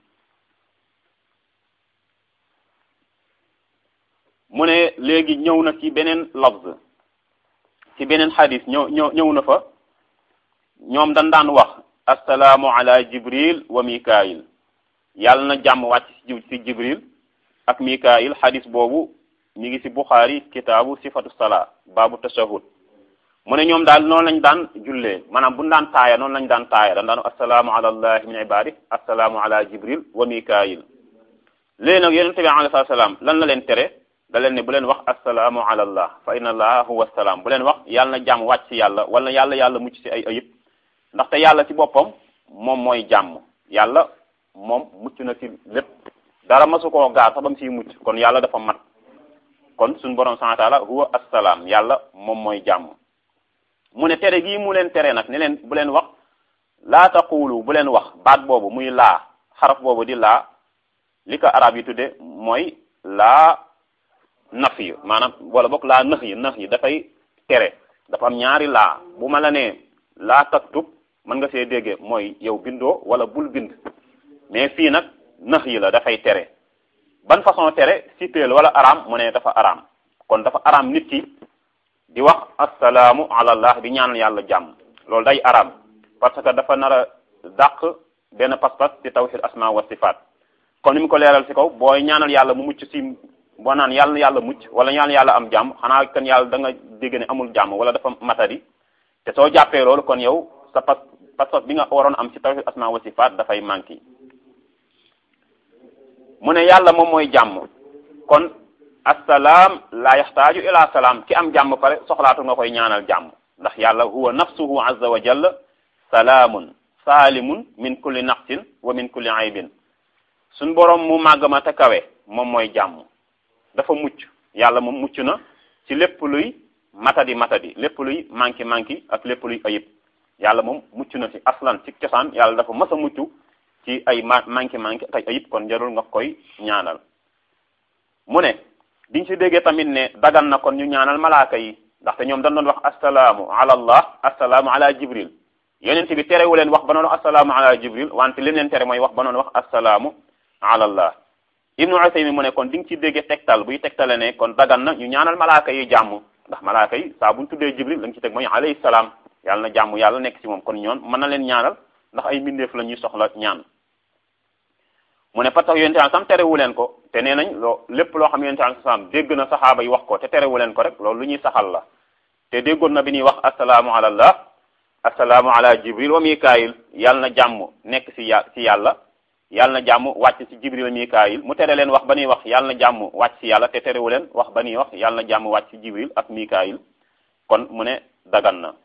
mu ne léegi ñëw na ci beneen lafz ci beneen xadis ñëw ñëw ñëw na fa ñoom dañ daan wax assalaamu ala jibril wa mikaayil yàlla na jàmm wàcc ci jibril ak mikaayil xadis boobu mi ngi ci buxaari kitaabu sifatu salaa baabu tashahud mu ne ñoom daal noonu lañ daan jullee maanaam buñu daan taaya noonu lañ daan taaya dañ daan assalaamu ala allahi min ibadi assalaamu ala jibril wa mikaayil léegi nag yonente bi alayhi salaam lan la leen tere da leen ne bu leen wax assalaamu ala allah fa inna allaha huwa salaam bu leen wax yàlla na jàmm wàcc ci yàlla wala yàlla yàlla mucc ci ay ayib ndaxte yàlla ci boppam moom mooy jàmm yàlla moom mucc na ci lépp dara masu koo gaar sax ba mu ciy mucc kon yàlla dafa mat kon suñu borom subhanahu wa taala huwa assalaam yàlla moom mooy jàmm mu ne tere gii mu leen tere nag ne leen bu leen wax laa taqulu bu leen wax baat boobu muy laa xaraf boobu di laa li ko arab yi tudde mooy laa naf yi maanaam wala boog laa nëx yi nëx yi dafay tere dafa am ñaari laa bu ma la nee laa taktub mën nga see déggee mooy yow bindoo wala bul bind mais fii nag nëx yi la dafay tere ban façon tere sipeel wala araam mu ne dafa araam kon dafa araam nit ki di wax assalaamu ala allah di ñaanal yàlla jàmm loolu day araam parce que dafa nar a dàq benn pas-pas ci tawhid asma wa sifaat kon ni mu ko leeral ci kaw booy ñaanal yàlla mu mucc ci boo naan yàlla na yàlla mucc wala ñaan yàlla am jàmm xanaa kan yàlla da nga dégg ne amul jàmm wala dafa matadi te soo jàppee loolu kon yow sa pas pas bi nga waroon am ci tawhid asma wa sifaat dafay manqué mu ne yàlla moom mooy jàmm kon assalaam la yaxtaaju ila salaam ki am jàmm pare soxlaatu nga koy ñaanal jàmm ndax yàlla huwa nafsuhu azza wa jalla salaamun saalimun min kulli naqsin wa min kulli aybin suñ boroom mu màgg ma te kawe moom mooy jàmm dafa mucc yàlla moom mucc na ci lépp luy matadi matadi lépp luy manki manki ak lépp luy ayib yàlla moom mucc na ci aslan ci cosaan yàlla dafa mas a mucc ci ay ma manki manki ak ay ayib kon jarul nga koy ñaanal mu ne diñ ci déggee tamit ne dagan na kon ñu ñaanal malaaka yi ndaxte ñoom dañ doon wax assalaamu ala allah assalaamu ala jibril yonent bi terewu leen wax ba noon wax assalaamu ala jibril wante li leen tere mooy wax ba noon wax assalaamu ala allah ibnu usaymi mu ne kon di nga ci déggee tegtal buy tegtale ne kon dagan na ñu ñaanal malaaka yi jàmm ndax malaaka yi saa buñ tuddee jibril la nga ci teg mooy alayhi salaam yàlla na jàmm yàlla nekk ci moom kon ñoon mën na leen ñaanal ndax ay mbindeef la ñuy soxla ñaan mu ne parce que yonente al sam terewu leen ko te nee nañ loo lépp loo xam yonente al sam dégg na saxaaba yi wax ko te terewu leen ko rek loolu lu ñuy saxal la te déggoon na bi ñuy wax assalaamu ala allah assalaamu ala jibril wa mikaayil yàlla na jàmm nekk ci ya ci yàlla yàlla na jàmm wàcc ci jibril wa mikaayil mu tere leen wax ba ñuy wax yàlla na jàmm wàcc ci yàlla te terewu leen wax ba ñuy wax yàlla na jàmm wàcc ci jibril ak mikaayil kon mu ne dagan na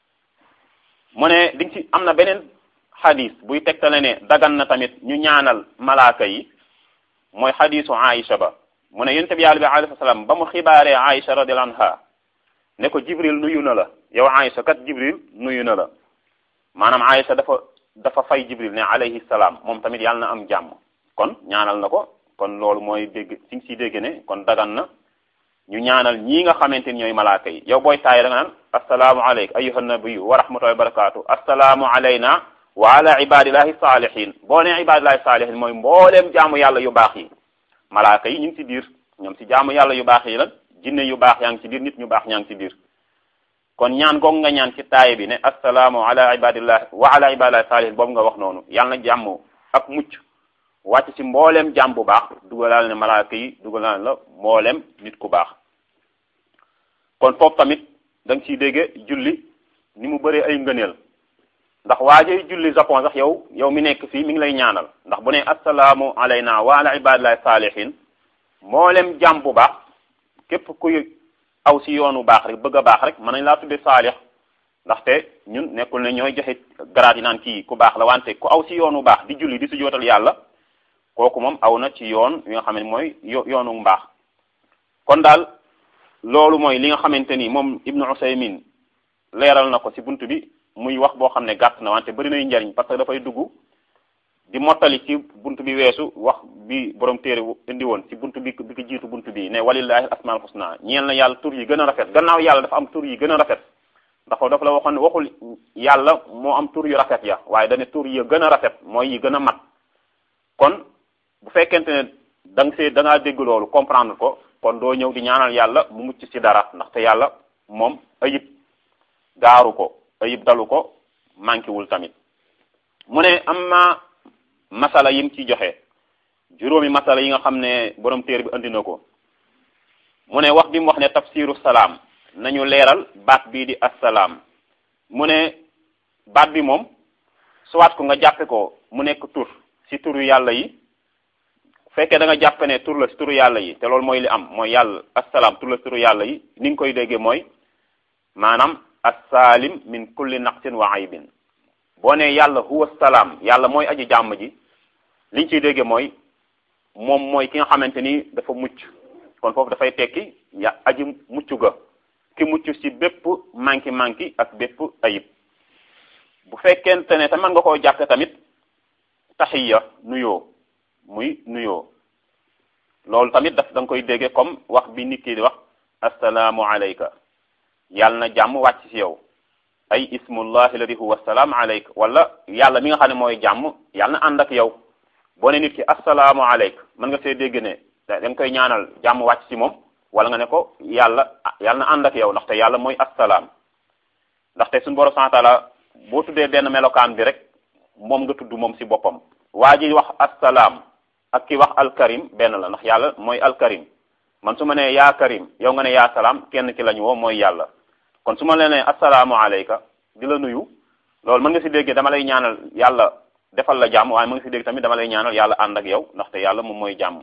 mu ne di ci am na beneen xadis buy tegtale ne dagan na tamit ñu ñaanal malaaka yi mooy xadisu Aïcha ba mu ne yonent bi yàlla bi alayhi salaam ba mu xibaaree Aïcha radiyallahu anha ne ko Jibril nuyu na la yow Aïcha kat Jibril nuyu na la maanaam Aïcha dafa dafa fay Jibril ne alayhi salaam moom tamit yàlla na am jàmm kon ñaanal na ko kon loolu mooy dégg si nga siy dégg ne kon dagan na ñu ñaanal ñii nga xamante ni ñooy malaaka yi yow booy taay da nga naan assalaamu aleyka ayyuhan nabiyyu wa rahmatullahi wa barakatuh assalaamu alayna wa ala ibadillahi salihin boo nee ibadillahi salihin mooy mbooleem jaamu yàlla yu baax yi malaaka yi ñu ngi ci biir ñoom ci jaamu yàlla yu baax yi la jinne yu baax yaa ngi ci biir nit ñu baax ñaa ngi ci biir kon ñaan goog nga ñaan ci taaye bi ne assalaamu ala ibadillahi wa ala ibadillahi salihin boobu nga wax noonu yàlla na jàmm ak mucc wàcc ci mbooleem jàmm bu baax dugalal ne malaaka yi dugalal la mbooleem nit ku baax kon foofu tamit da nga ciy dégge julli ni mu bëree ay ngëneel ndax waajay julli japon sax yow yow mi nekk fii mi ngi lay ñaanal ndax bu ne assalaamu alayna wa ala ibadillahi salihin mboolem jàmm bu baax képp kuy aw si yoonu baax rek bëgg a baax rek mën nañ laa tudde saalix ndaxte ñun nekkul ne ñooy joxe garaat yi naan kii ku baax la wante ku aw si yoonu baax di julli di si jootal yàlla kooku moom aw na ci yoon yi nga xam ne mooy yoonu mbaax kon daal loolu mooy li nga xamante ni moom ibnu usaymin leeral na ko ci bunt bi muy wax boo xam ne gàtt na wante bëri nay njariñ parce que dafay dugg di mottali ci bunt bi weesu wax bi borom téere indi woon ci bunt bi bi ko jiitu bunt bi ne walillahi asmaul husna ñeel na yàlla tur yi gën a rafet gannaaw yàlla dafa am tur yi gën a rafet ndax dafa la waxoon ne waxul yàlla moo am tur yu rafet ya waaye dane tur yi gën a rafet mooy yi gën a mat kon bu fekkente ne da nga see da ngaa dégg loolu comprendre ko kon doo ñëw di ñaanal yàlla mu mucc ci dara ndaxte yàlla moom ayib gaaru ko ayib dalu ko manqué wul tamit mu ne am na masala yim ci joxe juróomi masala yi nga xam ne borom téere bi andi na ko mu ne wax bi mu wax ne tafsiru salaam nañu leeral baat bii di assalaam mu ne baat bi moom soit ko nga jàppe ko mu nekk tur ci turu yàlla yi fekkee da nga jàppe ne tur la ci turu yàlla yi te loolu mooy li am mooy yàlla assalaam tur la ci turu yàlla yi ni nga koy déggee mooy maanaam assaalim min kulli naqsin wa aybin boo ne yàlla huwa salaam yàlla mooy aji jàmm ji liñ ciy déggee mooy moom mooy ki nga xamante ni dafa mucc kon foofu dafay tekki ya aji mucc ga ki mucc ci bépp manki manki ak bépp ayib bu fekkente ne te mën nga koo jàppe tamit taxiya nuyoo muy nuyoo loolu tamit daf da nga koy dégge comme wax bi nit ki di wax assalaamu alayka yàlla na jàmm wàcc ci yow ay ismullahi alladi huwa assalaamu alayka wala yàlla mi nga xam ne mooy jàmm yàlla na ànd ak yow boo ne nit ki assalaamu alayka mën nga see dégg ne da nga koy ñaanal jàmm wàcc ci moom wala nga ne ko yàlla yàlla na ànd ak yow ndaxte yàlla mooy assalaam ndaxte suñu borom subhanahu wa taala boo tuddee benn melokaan bi rek moom nga tudd moom ci boppam waa ji wax assalaam ak ki wax alkarim benn la ndax yàlla mooy alkarim man su ma nee yaa karim yow nga ne yaa salaam kenn ki la ñu woo mooy yàlla kon su ma leen nee assalaamu alayka di la nuyu loolu mën nga ci dégg dama lay ñaanal yàlla defal la jàmm waaye mën nga ci dégg tamit dama lay ñaanal yàlla ànd ak yow ndaxte yàlla moom mooy jàmm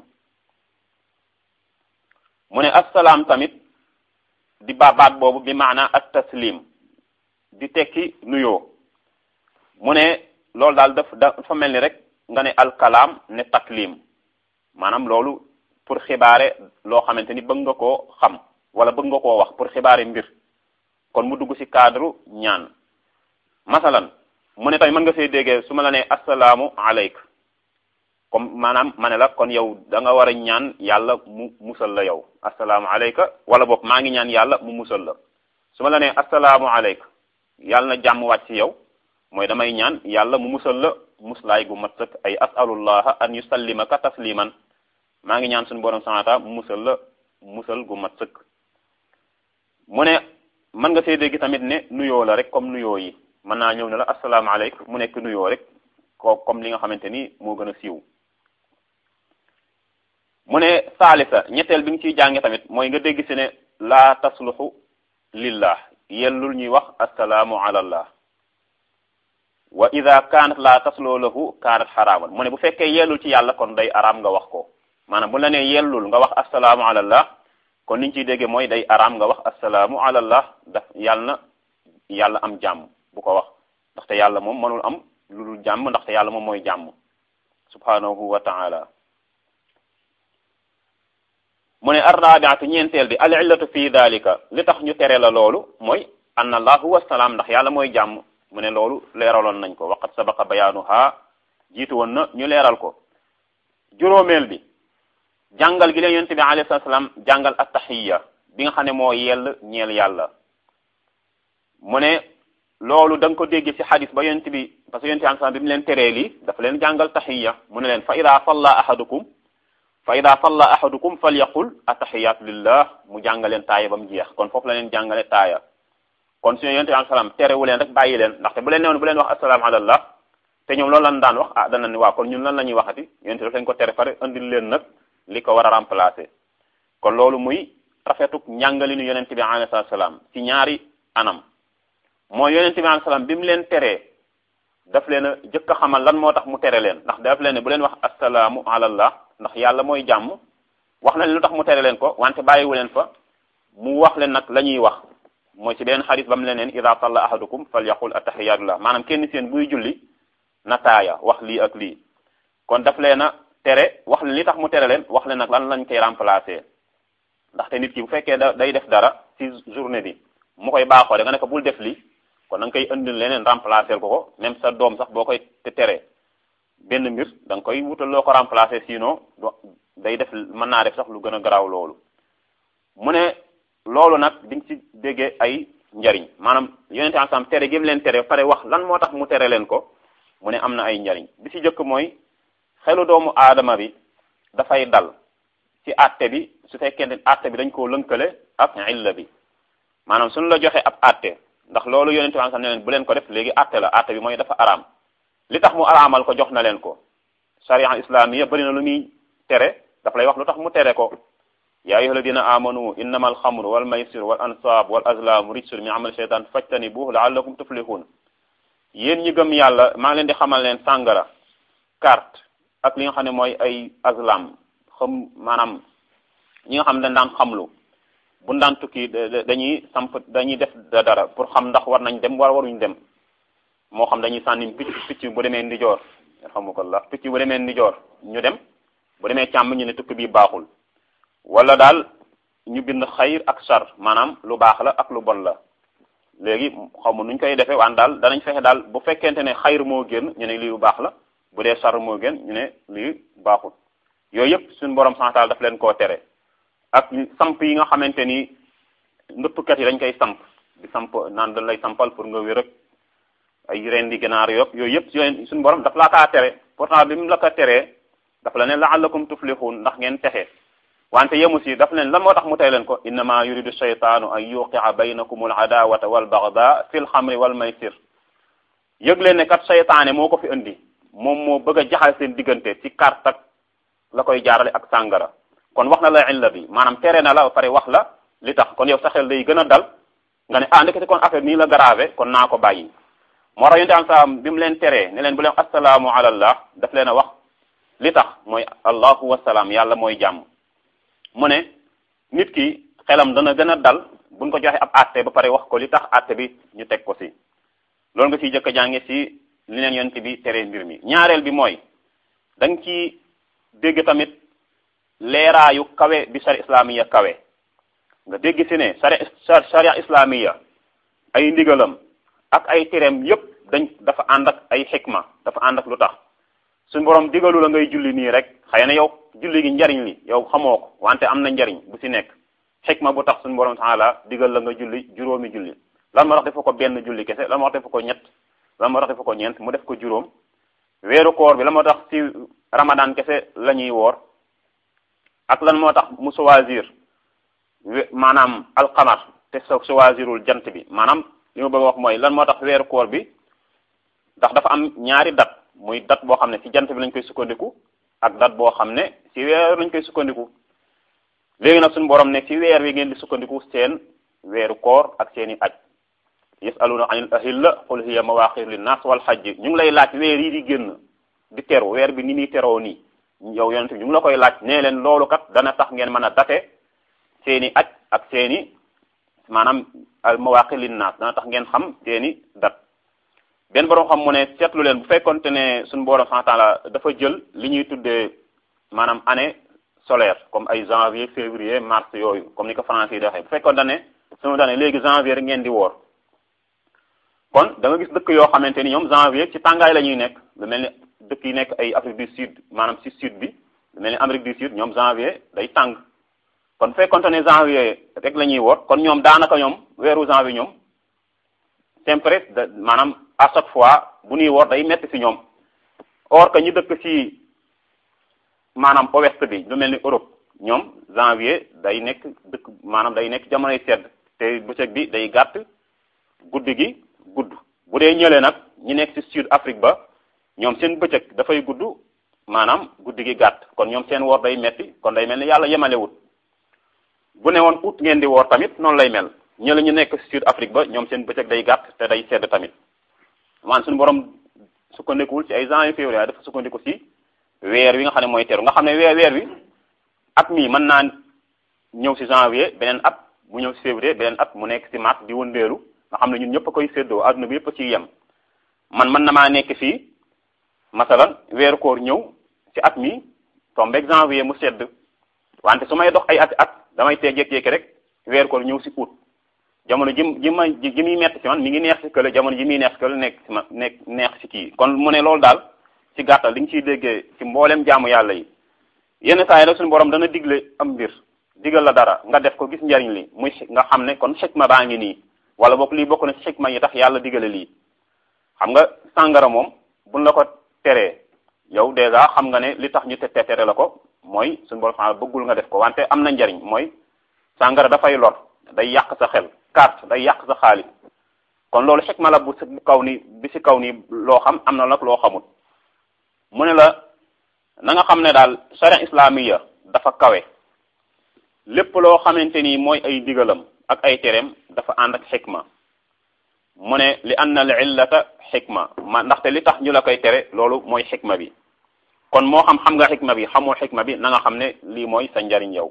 mu ne assalaam tamit di baabaat boobu bi maana at taslim di tekki nuyoo mu ne loolu daal daf dafa mel ni rek nga ne alkalaam ne taklim maanaam loolu pour xibaare loo xamante ni bëgg nga koo xam wala bëgg nga koo wax pour xibaare mbir kon mu dugg ci cadre ñaan masalan mu ne tamit mën nga see déggee su ma la nee assalaamu aleyk comme maanaam ma ne la kon yow da nga war a ñaan yàlla mu musal la yow assalaamu aleyka wala boog maa ngi ñaan yàlla mu musal la su ma la nee assalaamu aleyk yàlla na jàmm wàcc ci yow mooy damay ñaan yàlla mu musal la muslaay gu mat sëkk ay asalullaha an yusallimaka tasliman maa ngi ñaan suñu borom sanata mu musal la musal gu mat sëkk mu ne mën nga see dégg tamit ne nuyoo la rek comme nuyoo yi mën naa ñëw ne la asalaamaaleykum mu nekk nuyoo rek ko comme li nga xamante ni moo gën a siiw mu ne saalisa ñetteel bi nga ciy jànge tamit mooy nga dégg si ne laa tasluxu lillah yellul ñuy wax assalaamu ala allah wa ida kaanat laa tasloo lahu kaanat xaraaman mu ne bu fekkee yellul ci yàlla kon day araam nga wax ko maanaam bu la nee yellul nga wax assalaamu ala allah kon liñ ciy déggee mooy day araam nga wax assalaamu ala allah daf yàlla na yàlla am jàmm bu ko wax ndaxte yàlla moom mënul am lu dul jàmm ndaxte yàlla moom mooy jàmm subhanahu wa taala mu ne arrabiatu ñeenteel bi al illatu fi dalika li tax ñu tere la loolu mooy an allah huwa salaam ndax yàlla mooy jàmm mu ne loolu leeraloon nañ ko waqat sabaqa bayaanuha jiitu woon na ñu leeral ko juróomeel bi jàngal gi leen yonent bi alayhi salaam jàngal attahiya bi nga xam ne moo yell ñeel yàlla mu ne loolu da nga ko dégg ci xadis ba yonent bi parce que yonent bi alayhi bi mu leen teree lii dafa leen jàngal tahiya mu ne leen fa ida salla ahadukum fa ida salla ahadukum falyaqul attahiyatu lillah mu jàngaleen taaya ba mu jeex kon foofu la leen jàngale taaya kon suñu yonent bi alayhi salaam terewu leen rek bàyyi leen ndaxte bu leen newoon bu leen wax assalaamu alallah te ñoom loolu lan daan wax ah dana ni waa kon ñun lan la ñuy waxati yonent daf leen ko tere fare andil leen nag li ko war a remplacer kon loolu muy rafetuk njàngalinu yonent bi alayhi salaam ci ñaari anam mooy yonent bi alayhi salaam bi mu leen teree daf leen a jëkk a xamal lan moo tax mu tere leen ndax daf leen ne bu leen wax assalaamu alallah ndax yàlla mooy jàmm wax na leen lu tax mu tere leen ko wante bàyyiwu leen fa mu wax leen nag la ñuy wax mooy ci beneen xadis ba mu leen neen ida salla ahadukum falyaqul attahiyatullah maanaam kenn seen buy julli na taaya wax lii ak lii kon daf leen a tere wax leen li tax mu tere leen wax leen nag lan lañ koy remplacer ndaxte nit ki bu fekkee da day def dara ci journée bi mu koy baaxoo da nga ne ko bul def lii kon da nga koy indil leneen remplacer ko ko même sa doom sax boo koy te tere benn mbir da nga koy wutal loo ko remplacer sinon day def mën naa def sax lu gën a garaaw loolu mu ne loolu nag di nga ci déggee ay njariñ maanaam yonente ensemble tere gi mu leen tere pare wax lan moo tax mu tere leen ko mu ne am na ay njariñ bi ci jëkk mooy xelu doomu aadama bi dafay dal ci àtte bi su fekkee ne àtte bi dañ koo lënkale ak illa bi maanaam suñu la joxe ab àtte ndax loolu yonente ensemble ne leen bu leen ko def léegi àtte la àtte bi mooy dafa araam li tax mu araamal ko jox na leen ko sharia islamiya bëri na lu muy tere dafa lay wax lu tax mu tere ko yaa ayyuha alladina amanu innama alxamru wal maysir wal ansab wal azlam rijsun min amal shaytan fajtanibuhu laallakum tuflihun yéen ñi gëm yàlla maa ngi leen di xamal leen sàngara carte ak li nga xam ne mooy ay azlam xam maanaam ñi nga xam ne dañ daan xamlu bu daan tukki dañuy samp dañuy def dara pour xam ndax war nañ dem war waruñ dem moo xam dañuy sànni picc picc bu demee ndijoor alhamdulilah picc bu demee ndijoor ñu dem bu demee càmm ñu ne tukki bii baaxul wala daal ñu bind xayr ak sar maanaam lu baax la ak lu bon la léegi xaw ma nuñ koy defee waan daal danañ fexe daal bu fekkente ne xayr moo gën ñu ne lii lu baax la bu dee sar moo gën ñu ne lii baaxul yooyu yëpp suñu borom santaal daf leen koo tere ak samp yi nga xamante ni ndëppkat yi dañ koy samp di samp naan dañ lay sampal pour nga wér ak ay ren di ganaar yop yooyu yëpp yooyu suñu borom daf laa kaa tere pourtant bi mu la ko teree dafa la ne la'allakum tuflihun ndax ngeen texe wante yemu si daf leen lan moo tax mu tey leen ko innama yuridu shaytaanu an yuqi'a baynakum al adawata wal bagda fi l xamri wal maysir yëg leen ne kat seytaane moo ko fi indi moom moo bëgg a jaxal seen diggante ci carte ak la koy jaarale ak sàngara kon wax na la illa bi maanaam tere na la ba pare wax la li tax kon yow sa xel day gën a dal nga ne ah ndekete kon affaire nii la grave kon naa ko bàyyi moo tax yonte am sa bi mu leen teree ne leen bu leen assalaamu ala allah daf leen a wax li tax mooy allahu wasalaam yàlla mooy jàmm mu ne nit ki xelam dana gën a dal buñ ko joxe ab àtte ba pare wax ko li tax àtte bi ñu teg ko si loolu nga ciy jëkk a jànge si li leen yonent bi tere mbir mi ñaareel bi mooy da nga ci dégg tamit leeraayu kawe bi sharia islamiya kawe nga dégg si ne sharia sharia islamiya ay ndigalam ak ay tereem yépp dañ dafa ànd ak ay xikma dafa ànd ak lu tax suñu borom digalu la ngay julli nii rek xëy na yow julli gi njariñ li yow xamoo ko wante am na njariñ bu ci nekk xikma bu tax suñu borom taala digal la nga julli juróomi julli lan moo tax defa ko benn julli kese lan moo tax defa ko ñett lan moo tax defa ko ñeent mu def ko juróom weeru koor bi lan moo tax ci ramadan kese la ñuy woor ak lan moo tax mu choisir maanaam alqamar te so choisirul jant bi maanaam li ma bëgg a wax mooy lan moo tax weeru koor bi ndax dafa am ñaari dat muy dat boo xam ne ci jant bi lañ koy sukkandiku ak dat boo xam ne ci weer lañ koy sukkandiku léegi nag suñu borom ne ci weer wi ngeen di sukkandiku seen weeru koor ak seeni aj yasaluna anil ahilla qul hiya mawaqir linnas wal hajj ñu ngi lay laaj weer yi di génn di teru weer bi ni muy teroo nii yow yonent bi ñu ngi la koy laaj nee leen loolu kat dana tax ngeen mën a date seeni aj ak seeni maanaam al mawaqir linnas dana tax ngeen xam seeni dat benn borom xam mu ne seetlu leen bu fekkonte ne suñu borom subhanahu wa ta'ala dafa jël li ñuy tuddee maanaam année solaire comme ay janvier février mars yooyu comme ni ko français yi di waxee bu fekkonte ne suñu daane léegi janvier rek ngeen di woor kon da nga gis dëkk yoo xamante ni ñoom janvier ci tàngaay la ñuy nekk lu mel ni dëkk yi nekk ay Afrique du Sud maanaam ci sud bi lu mel ni Amérique du Sud ñoom janvier day tàng kon fekkonte ne janvier rek la ñuy woor kon ñoom daanaka ñoom weeru janvier ñoom températe de maanaam à chaque fois bu ñuy woor day metti ci ñoom or que ñu dëkk ci maanaam ouest bi lu mel ni Europe ñoom janvier day nekk dëkk maanaam day nekk jamonoy sedd te bëccëg bi day gàtt guddi gi gudd bu dee ñëlee nag ñi nekk ci sud Afrique ba ñoom seen bëccëg dafay gudd maanaam guddi gi gàtt kon ñoom seen woor day metti kon day mel ni yàlla yemalewut bu ne woon août ngeen di woor tamit noonu lay mel ñële ñu nekk sud Afrique ba ñoom seen bëccëg day gàtt te day sedd tamit man suñu borom sukkandikuwul ci ay janvier février dafa sukkandiku ci weer wi nga xam ne mooy teru nga xam ne weer weer wi at mii mën naa ñëw ci janvier beneen at mu ñëw ci février beneen at mu nekk ci mars di wëndeelu nga xam ne ñun ñëpp a koy séddoo adduna bi yëpp a ciy yem man mën na maa nekk fii masalan weeru koor ñëw ci at mi tombeeg janvier mu sedd wante su may dox ay at at damay tee jékki-jékki rek weeru koor ñëw ci août jamono ji ji ma ji muy metti ci man mi ngi neex ci kële jamono ji muy neex ci kële nekk ci ma nekk neex ci kii kon mu ne loolu daal ci gàttal li nga ciy déggee ci mboolem jaamu yàlla yi yenn saa yi rek suñu borom dana digle am mbir digal la dara nga def ko gis njariñ li muy nga xam ne kon xikma baa ngi nii wala boog lii bokk na ci xikma yi tax yàlla digale lii xam nga sàngara moom buñ la ko teree yow dèjà xam nga ne li tax ñu te tere la ko mooy suñu borom xam bëggul nga def ko wante am na njariñ mooy sàngara dafay lor day yàq sa xel carte day yàq sa xaalis kon loolu xikma la bu si kaw ni bi si kaw ni loo xam am na nag loo xamul mu ne la na nga xam ne daal sharia islamiya dafa kawe lépp loo xamante ni mooy ay digalam ak ay tereem dafa ànd ak xikma mu ne li anna al illata xikma ma ndaxte li tax ñu la koy tere loolu mooy xikma bi kon moo xam xam nga xikma bi xamoo xikma bi na nga xam ne lii mooy sa njariñ yow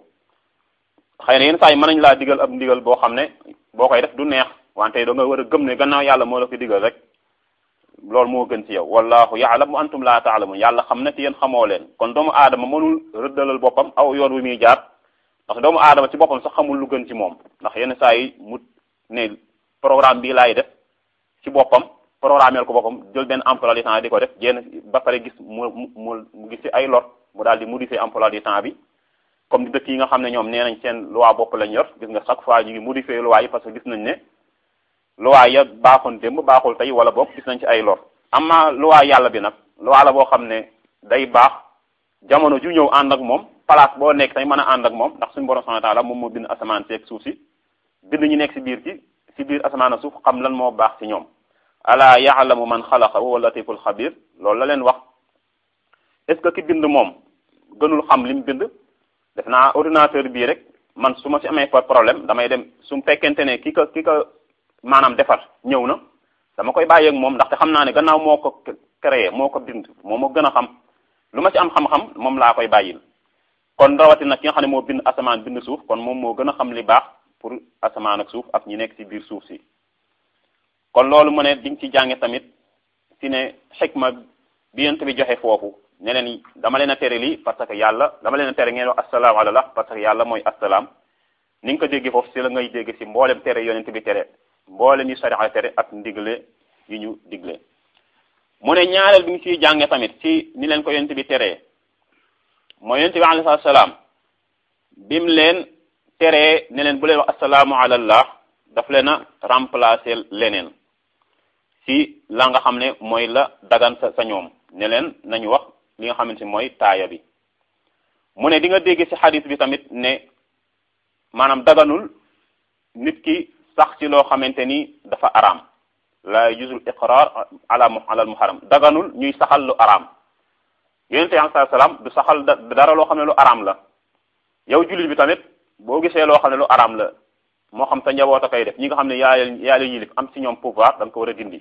xëy na yenn saa yi mën nañu laa digal ab ndigal boo xam ne boo koy def du neex wante da nga war a gëm ne gannaaw yàlla moo la ko digal rek loolu moo gën ci yow wallahu ya'lam wa antum la ta'lamun yàlla xam na ci yéen xamoo leen kon doomu aadama mënul rëddalal boppam aw yoon wi muy jaar ndax doomu aadama ci boppam sax xamul lu gën ci moom ndax yenn saa yi mu ne programme bii laay def ci boppam programmeel ko boppam jël benn emploi du temps di ko def jénn ba pare gis mu mu mu gis ci ay lot mu daal di modifier emploi du temps bi comme dëkk yi nga xam ne ñoom nee nañ seen loi bopp lañ yor gis nga chaque fois ñu ngi modifier loi yi parce que gis nañ ne loi ya baaxoon démb baaxul tey wala boog gis nañ ci ay lor amma loi yàlla bi nag loi la boo xam ne day baax jamono ju ñëw ànd ak moom place boo nekk tey mën a ànd ak moom ndax suñu borom subhanahu wa ta'ala moom moo bind asamaan si ak suuf si bind ñu nekk si biir ci si biir asamaan ak suuf xam lan moo baax ci ñoom ala ya'lamu man xalaqa wa huwa latiful xabir loolu la leen wax est ce que ki bind moom gënul xam li mu bind def naa ordinateur bii rek man su ma si amee problème damay dem su fekkente ne ki ko ki ko maanaam defar ñëw na dama koy bàyyi ak moom ndaxte xam naa ne gannaaw moo ko créé moo ko bind moo ma gën a xam lu ma ci am xam-xam moom laa koy bàyyil kon rawatina ki nga xam ne moo bind asamaan bind suuf kon moom moo gën a xam li baax pour asamaan ak suuf ak ñi nekk ci biir suuf si kon loolu mu ne diñ ci jànge tamit si ne xikma bi yent bi joxe foofu ne leen dama leen a tere lii parce que yàlla dama leen a tere ngeen wax assalaamu alallah parce que yàlla mooy assalaam ni nga ko déggee foofu si la ngay dégg si mboolem tere yonent bi tere mboole ñu sariya tere ak ndigle yi ñu digle mu ne ñaareel bi ñu ciy jànge tamit ci ni leen ko yonent bi teree mooy yonent bi alayhi salaam bim leen teree ne leen bu leen wax asalaamu alallah daf leen a remplacer leneen ci la nga xam ne mooy la dagan sa sa ñoom ne leen nañu wax li nga xamante ni mooy taaya bi mu ne di nga dégg ci xadis bi tamit ne maanaam daganul nit ki sax ci loo xamante ni dafa araam la yujuzul iqrar ala ala al muharram daganul ñuy saxal lu araam yonente bi alayhi salaam du saxal dara loo xam ne lu araam la yow jullit bi tamit boo gisee loo xam ne lu araam la moo xam sa njaboot a koy def ñi nga xam ne yaa yaa leen yilif am ci ñoom pouvoir da nga ko war a dindi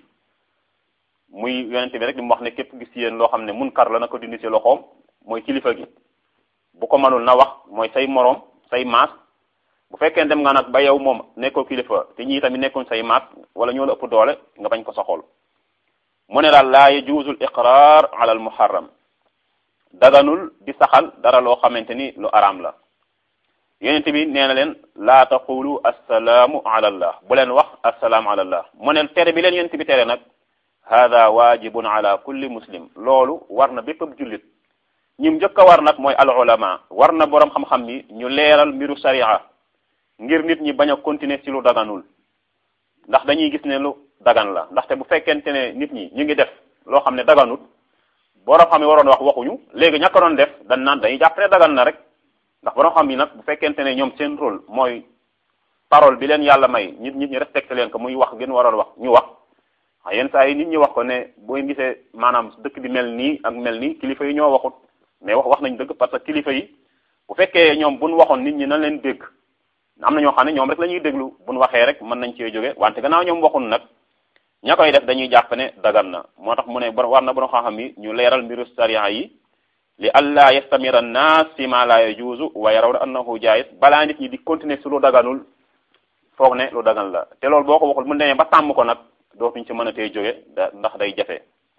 muy yonente bi rek li mu wax ne képp gis yéen loo xam ne munkar la na ko dindi ci loxoom mooy kilifa gi bu ko mënul na wax mooy say moroom say maas bu fekkee dem nga nag ba yow moom nekkoo kilifa te ñii tamit nekkuñ say maas wala ñoo la ëpp doole nga bañ ko soxol mu ne daal laa yajuuzul iqrar ala al muharram daganul di saxal dara loo xamante ni lu araam la yonente bi nee na leen laa taqulu assalaamu ala allah bu leen wax assalaamu ala allah mu ne tere bi leen yonente bi tere nag hada wajibun ala kulli muslim loolu war na bépp ab jullit ñim njëkk a war nag mooy al ulama war na boroom xam-xam yi ñu leeral mbiru sharia ngir nit ñi bañ a continuer ci lu daganul ndax dañuy gis ne lu dagan la ndaxte bu fekkente ne nit ñi ñu ngi def loo xam ne daganut boroom xam yi waroon wax waxuñu léegi ñàkk doon def dañ naan dañuy jàpp ne dagan na rek ndax boroom xam yi nag bu fekkente ne ñoom seen rôle mooy parole bi leen yàlla may nit nit ñi respecté leen ko muy wax gën waroon wax ñu wax yenn saa yi nit ñi wax ko ne boo gisee maanaam dëkk bi mel nii ak mel nii kilifa yi ñoo waxut mais wax wax nañ dëgg parce que kilifa yi bu fekkee ñoom buñ waxoon nit ñi na leen dégg am na ñoo xam ne ñoom rek la ñuy déglu buñ waxee rek mën nañ cee jóge wante gannaaw ñoom waxun nag ña koy def dañuy jàpp ne dagan na moo tax mu ne war na borom xam-xam yi ñu leeral mbiru sariya yi li allah yastamira an-nas fi ma la yajuzu wa yarawna annahu jaiz balaa nit ñi di continuer su lu daganul foog ne lu dagan la te loolu boo ko waxul mu demee ba tàmm ko nag dootuñ ci mën a tee jóge ndax day jafe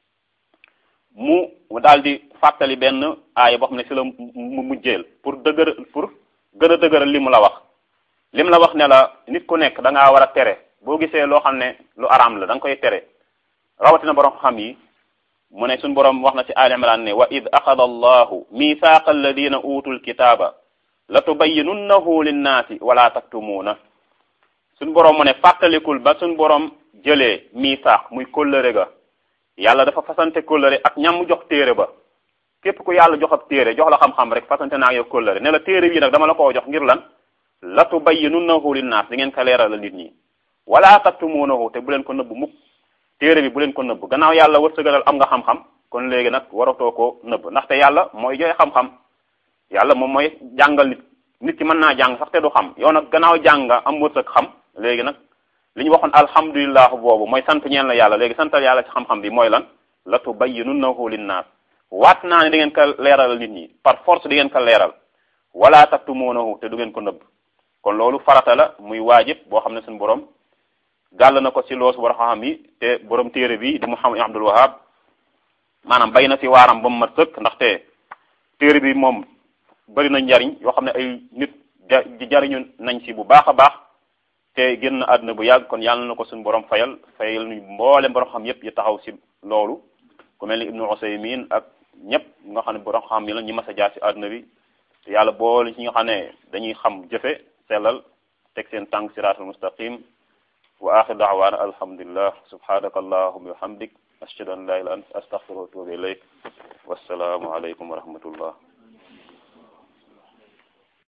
mu daal di fàttali benn aaya boo xam ne si la mu mujjeel pour dëgër pour gën a dëgëral li mu la wax li mu la wax ne la nit ku nekk da ngaa war a tere boo gisee loo xam ne lu araam la da nga koy tere rawatina borom xam yi mu ne suñ borom wax na ci Ali Imran ne wa id axada allahu mithaqa alladina utul kitaba la tubayyinunnahu linnaasi wala taktumuuna suñ borom mu ne fàttalikul ba suñ borom jëlee miisaax muy kóllëre ga yàlla dafa fasante kóllëre ak ñam mu jox téere ba képp ku yàlla jox ab téere jox la xam-xam rek fasante naa yow kóllëre ne la téere bii nag dama la koo jox ngir lan la tubayyinunnahu linnaas di ngeen ko leeral nit ñi wala taktumuunahu te bu leen ko nëbb mukk téere bi bu leen ko nëbb gannaaw yàlla wërsëgalal am nga xam-xam kon léegi nag waratoo koo nëbb ndaxte yàlla mooy joxe xam-xam yàlla moom mooy jàngal nit nit ki mën naa jàng sax te du xam yow nag gannaaw jàng nga am wërsëg xam léegi nag li ñu waxoon alhamdulilah boobu mooy sant ñeen la yàlla léegi santal yàlla ci xam-xam bi mooy lan la tubayyinunnahu linnaas waat naa ne di ngeen ko leeral nit ñi par force di ngeen ko leeral wala taktumuunahu te du ngeen ko nëbb kon loolu farata la muy waajib boo xam ne suñu borom gàll na ko ci loosu war xam yi te borom téere bi di Muhammad Abdul Wahab maanaam bay na ci waaram ba mu mat sëkk ndaxte téere bi moom bari na njariñ yoo xam ne ay nit ja jariñu nañ ci bu baax a baax te génn àdduna bu yàgg kon yàlla na ko suñu borom fayal fayal ñu mboolem borom xam yépp yi taxaw ci loolu ku mel ni Ibnu Usaymin ak ñëpp nga xam ne borom xam yi la ñu mas a jaar ci àdduna bi te yàlla boole ci nga xam ne dañuy xam jëfe sellal teg seen tànk siraatul mustaqim wa axir daawaana alhamdulillah subhanaka allahuma wa hamdik ashhadu an la ilaha illa anta astaghfiruka wa atubu ilayk wassalaamu alaykum wa rahmatullah